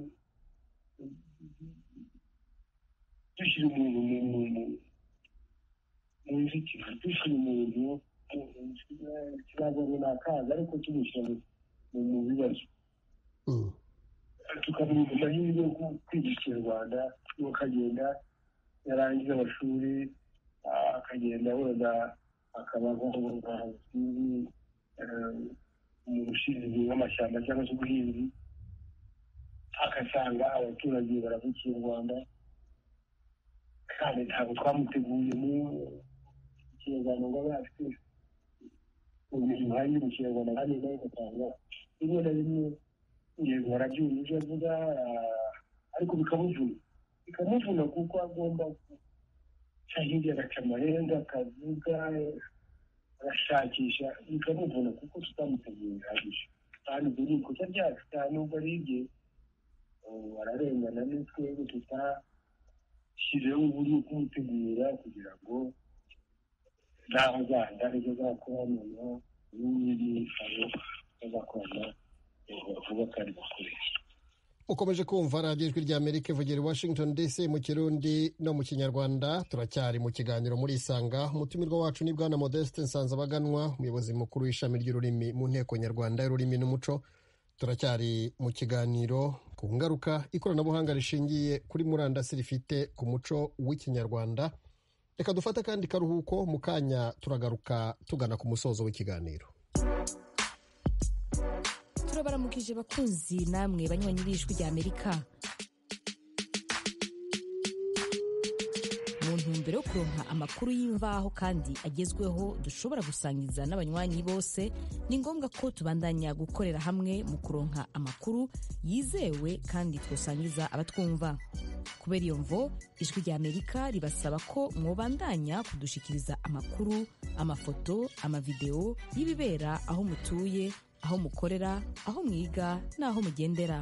dushyira umuntu mu nzitizi dushyira umuntu ikibazo runaka ariko tumushyira mu bibazo tukamuha amahirwe yo kwiga ikinyarwanda n'uwo akagenda yarangiza amashuri akagenda wenda akaba nk'aho umuntu ushinzwe w'amashyamba cyangwa se ubuhinzi agasanga abaturage baravukiye u rwanda kandi ntabwo twamuteguye mu kinyarwanda ngo abe afite ubumenyi buhagije mu kinyarwanda kandi nawe ugasanga rimwe na rimwe yego barabyumva ibyo avuga ariko bikamuvuna bikamuvuna kuko agomba guca hirya agaca amarenga akavuga agashakisha bikamuvuna kuko tutamuteguye bihagije kandi ibyo ni ikosa ryacu nta nubwo ari ibye bararengana n'utwego tutashyizeho uburyo kumutegura kugira ngo n'aho azajya aribyo azakora noneho n'ibindi bitaro bazakorana vuba kandi bakoresha ukomeje kumva radiyo ijwi rya amerika ivugira i washington dc mu kirundi no mu kinyarwanda turacyari mu kiganiro muri isanga umutumirwa wacu ni bwana modeste nsanzabaganwa umuyobozi mukuru w'ishami ry'ururimi mu nteko nyarwanda y'ururimi n'umuco turacyari mu kiganiro ku ngaruka ikoranabuhanga rishingiye kuri murandasi rifite ku muco w'ikinyarwanda reka dufate akandi karuhuko mu kanya turagaruka tugana ku musozo w'ikiganiro turabaramukije bakunzi namwe banywanyi b'ijwi rya amerika mu ntumbero yo kuronka amakuru y'imvaho kandi agezweho dushobora gusangiza n'abanywanyi bose ni ngombwa ko tubandanya gukorera hamwe mu kuronka amakuru yizewe kandi twosangiza abatwumva kubera iyo mvo ijwi rya amerika ribasaba ko mwobandanya kudushikiriza amakuru amafoto amavidewo y'ibibera aho mutuye aho mukorera aho mwiga n'aho mugendera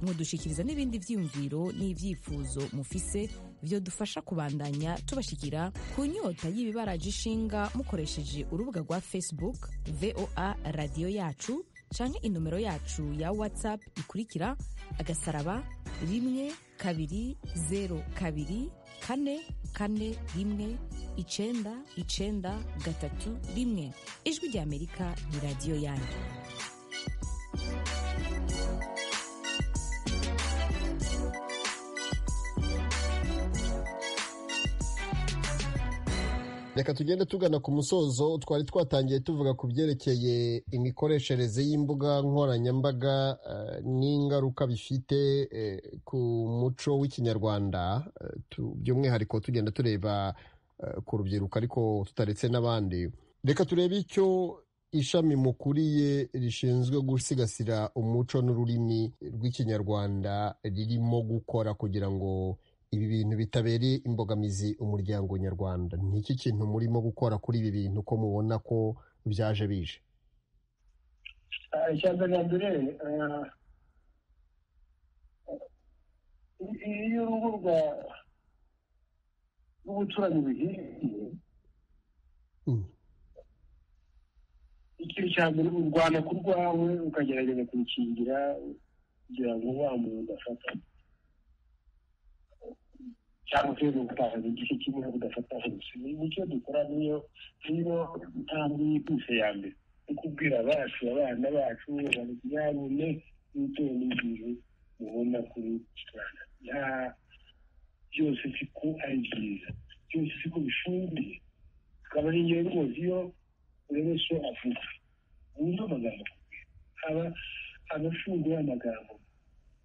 mudushikiriza n'ibindi byiyumviro n'ibyifuzo mufise byo dufasha kubandanya tubashikira ku nyota y'ibibaraje ishinga mukoresheje urubuga rwa facebook voa radiyo yacu canke inomero yacu ya whatsapp ikurikira agasaraba rimwe kabiri zero kabiri kane kane rimwe icenda icenda gatatu rimwe ijwi rya amerika ni radiyo yanyu reka tugende tugana ku musozo twari twatangiye tuvuga ku byerekeye imikoreshereze y'imbuga nkoranyambaga n'ingaruka bifite ku muco w'ikinyarwanda by'umwihariko tugenda tureba ku rubyiruko ariko tutaretse n'abandi reka turebe icyo ishami mukuriye rishinzwe gusigasira umuco n'ururimi rw'ikinyarwanda ririmo gukora kugira ngo ibi bintu bitabereye imbogamizi umuryango nyarwanda ni iki kintu murimo gukora kuri ibi bintu ko mubona ko byaje bije icya mbere iyo urugo rwa rw'ubucuranyi buhiye ikintu cya mbere urwana ku rwawe ukagerageza kurukingira kugira ngo wa muntu udafata cyangwa se gutakaza igice kimwe udafata hose nicyo dukora niyo niyo ntambwe yihuse ya mbere no kubwira abacu abana bacu banyarume n'ibyo n'ibintu mubona kuri rwanda byose siko ari byiza byose siko bishumbiye akaba ari ingenzi mu iyo buri wese avuga wumva amagambo aba abafunguye amagambo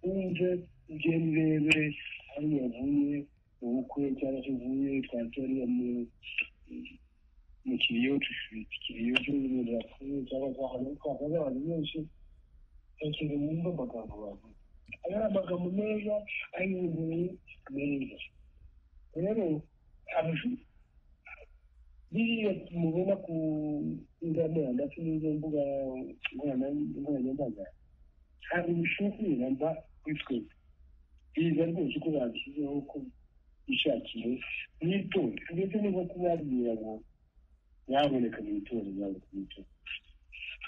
wumve ibyo birebire aho yavuye mu bukwe cyangwa se uvuye twatariye mu mu kiriyocu ifite kiriyocu n'ibintu bakuru cyangwa se ahantu twakaza abantu benshi ntekereza wumve amagambo bavuga ayo ari amagambo meza ari ibintu meza rero abashuri biriya mubona ku nzamura ndetse n'izo mbuga nkoranyambaga ntabwo bishobora mba kuri twebwe biza rwose uko babishyizeho ko bishakiye mwitonde ndetse niba kubabwira ngo nyaboneka mu itora nyaboneka mu itora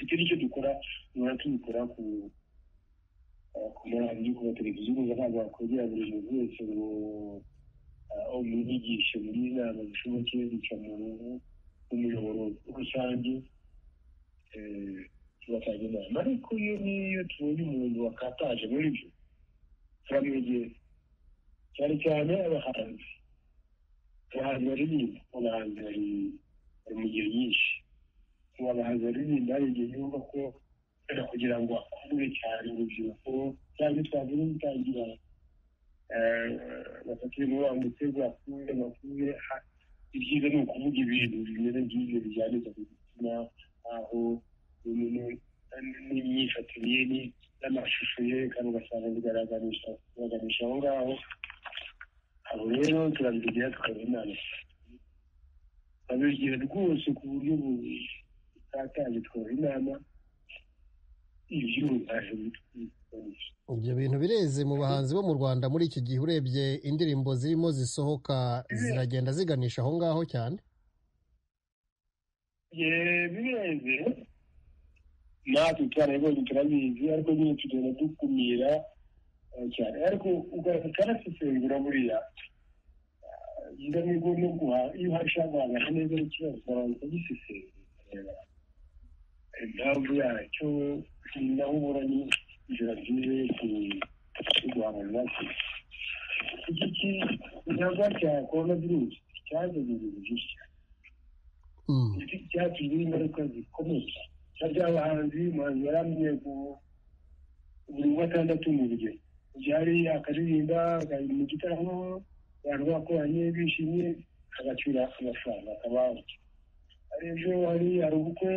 icyo nicyo dukora duhora tubikora ku ku maradiyo ku mateleviziyo gusa ntabwo wakwegera buri muntu wese ngo umwigishe muri inama zishoboke bica mu umuyoboro rusange tugatanga inama ariko iyo n'iyo tubonye umuntu wakataje muri byo turamwegera cyane cyane abahanzi abahanzi baririmba abahanzi bari mu gihe nyinshi ubu abahanzi baririmba hari igihe yumva ko kubera kugira ngo akundwe cyane urubyiruko cyangwa twavuga gutangira bafatire muri wa mutego akunde bakunde ibyiza ni ukuvuga ibintu bimeze nk'ibyo bijyanirwa ku gitsina aho n'imyifatire ye n'amashusho yerekana ugasanga bigaragarisha bigaragarisha aho ngaho abo rero turabigira tukaba inama babigira rwose ku buryo butatanye tukaba inama ibyo bintu bireze mu bahanzi bo mu rwanda muri iki gihe urebye indirimbo zirimo zisohoka ziragenda ziganisha aho ngaho cyane bireze natwe twarabibonye turabizi ariko nyine tugenda dukumira cyane ariko ukanasesengura buriya ndamubwo no guha iyo ushaka guhangana neza n'ikibazo abantu bagisesengura impamvu yacyo naho ubura ni inzira nziza yo kurwanya iki kinyagwa cya korona virusi cyazanye ibintu byinshi iki cyatumye ingaruka zikomeye na by'abahanzi umuhanzi yari amenye buri gatandatu mu rugero byari akaririmba mu gitaramo abantu bakoranye bishimye agacyura amafaranga akabaho ejo hari hari ubukwe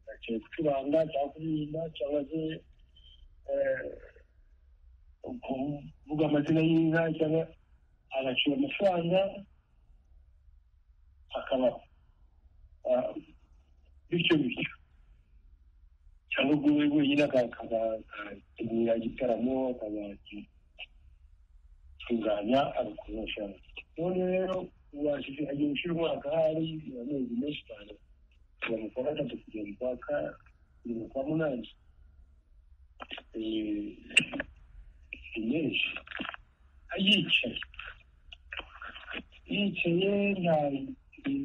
bagiye gucuranga cyangwa kuririmba cyangwa se kuvuga amazina y'inka cyangwa agacira amafaranga akabaho bityo bityo cyangwa ubwo we wenyine akategura igitaramo akazatunganya agakurura amafaranga none rero ubashije agiye gushyira umwaka hari amezi menshi cyane kuva mu kwa gatatu kugera mu kwa kabiri mu kwa munani ni menshi yicaye yicaye nta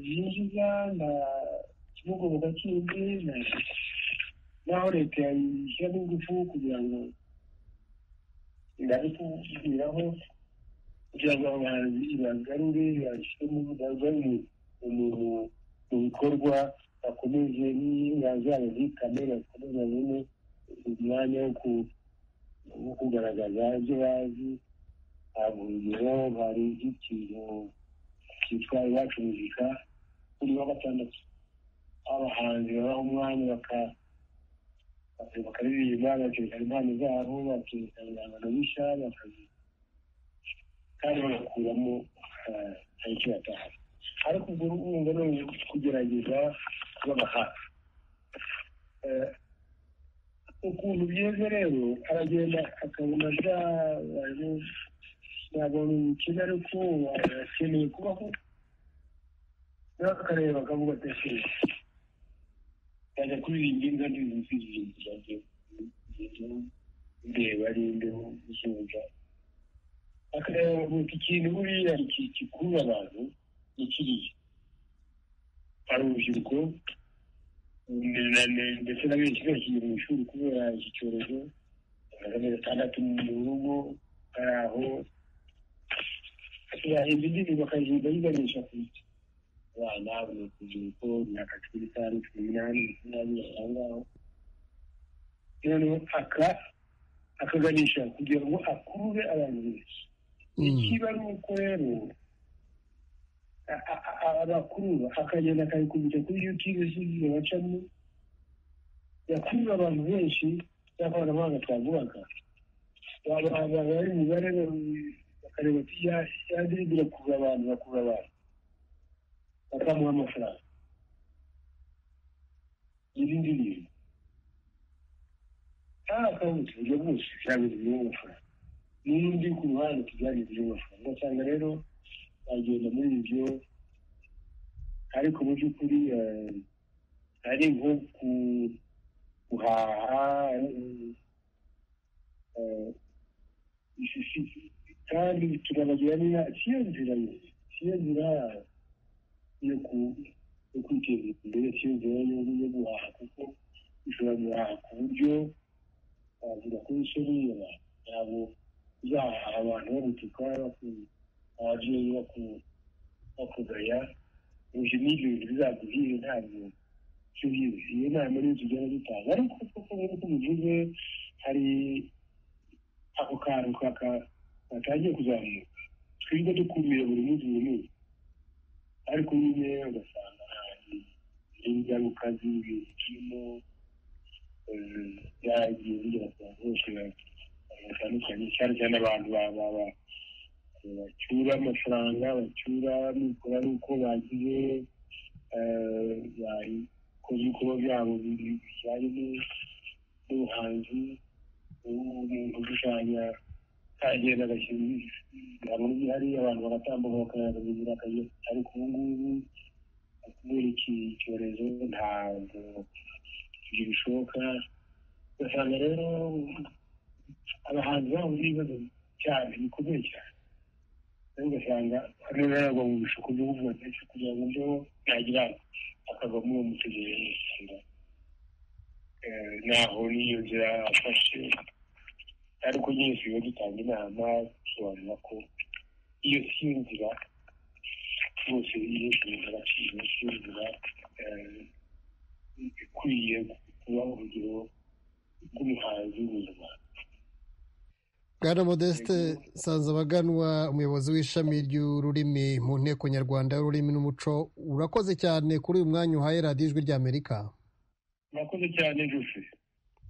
yinjiza nta kimugoboka kindi naho leta yayishyiramo ingufu kugira ngo ndabikubwiraho kugira ngo abahanzi ibagarure bashyiremo bagarure mu bikorwa bakomeze n'ingazabo zikame bakomeze babone umwanya wo kugaragaza ibyo bazi ntabwo urugero hari ikintu cyitwa iwacu muzika kuri wa gatandatu abahanzi babaha umwanya bakaririmba bakerekana impano zabo bakerekana ibihangano bishya bakazi kandi bagakuramo tariki batanu ariko ubwo urumva ni ukugerageza kubaba hafi ukuntu byeze rero aragenda akabona byabaye ntabwo bimukina ariko akeneye kubaho akareba akavuga ati ese yajya kuririmba inka n'ibintu by'ingenzi ndeba ari imbeho zuba akareba gusa ikintu buriya gikurura abantu ni kiriya hari urubyiruko ndetse na benshi bakiri mu ishuri kubera iki cyorezo amezi atandatu mu rugo hari aho yahimba indirimbo akagenda ayiganisha ku isi abana bamukugira uko imyaka cumi n'itanu cumi n'umunani makumyabiri aho ngaho noneho aka akaganisha kugira ngo akurure abantu benshi ikiba ari uko rero abakurura akagenda akabikubita kuri yutube z'igihe bacamo yakurura abantu benshi y'akoranabuhanga twavugaga bari umubare bakareba ati yadiribi irakurura abantu bakurura abantu bakamuha amafaranga iyi ndirimbo nta akawunti uburyo bwose byagize ibyo amafaranga n'undi ku ruhande tubyagize ibyo amafaranga ugasanga rero bagenda muri ibyo ariko mu by'ukuri ari nko guhaha kandi turabagira niba siyo nzira siyo nzira yo kwiteza imbere siyo nzira yo guhaha kuko ushobora guhaha ku buryo wavuga ko wishyuriye ntabwo uzahaha abantu bagutuka ababyeyi bakugaya ibyo ni ibintu bizaguhira ntabwo cyuhiwe iyo nama niyo tugenda dutanga ariko kuko nk'uko muvuze hari ako kantu katangiye kuzamuka twirwa dukumira buri munsi buri munsi ariko nyine ugasanga hari ingaruka z'ibintu birimo byagiye bigera ku bantu bose batandukanye cyane cyane abantu bacyura amafaranga bacyura mikoro ari uko bagiye babikoze ibikorwa byabo bijyanye n'ubuhanzi umuntu ushushanya agenda agashyira ibihano hari abantu bagatambuka bakayabagira akagira ariko ubu ngubu kubera iki cyorezo ntabwo ibyo bishoboka ugasanga rero abahanzi bahuye ibibazo cyane bikomeye cyane rero ugasanga hano ntabwo mu bishuko byo kuvuga ndetse kugira ngo mbeho nagira akava muri uwo mutegereje usanga naho niyo nzira afashe ariko nyine tuba dutanga inama dusobanura ko iyo si yo nzira rwose iyo kurinda agaciro si yo nzira ikwiye kuba urugero rw'umuhanzi w'umunyarwanda bwana modeste nsanzabaganwa umuyobozi w'ishami ry'ururimi mu nteko nyarwanda y'ururimi n'umuco urakoze cyane kuri uyu mwanya uhaye radiyo ijwi ry'amerika murakoze cyane gufi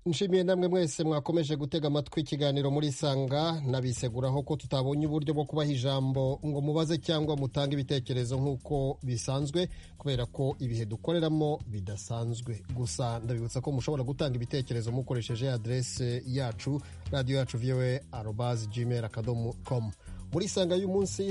nshimiye namwe mwese mwakomeje gutega amatwi ikiganiro muri isanga nabiseguraho ko tutabonye uburyo bwo kubaha ijambo ngo mubaze cyangwa mutange ibitekerezo nk'uko bisanzwe kubera ko ibihe dukoreramo bidasanzwe gusa ndabibutsa ko mushobora gutanga ibitekerezo mukoresheje aderese yacu radiyo yacu viwe arobazi gmail akadomo komu muri isanga y'umunsi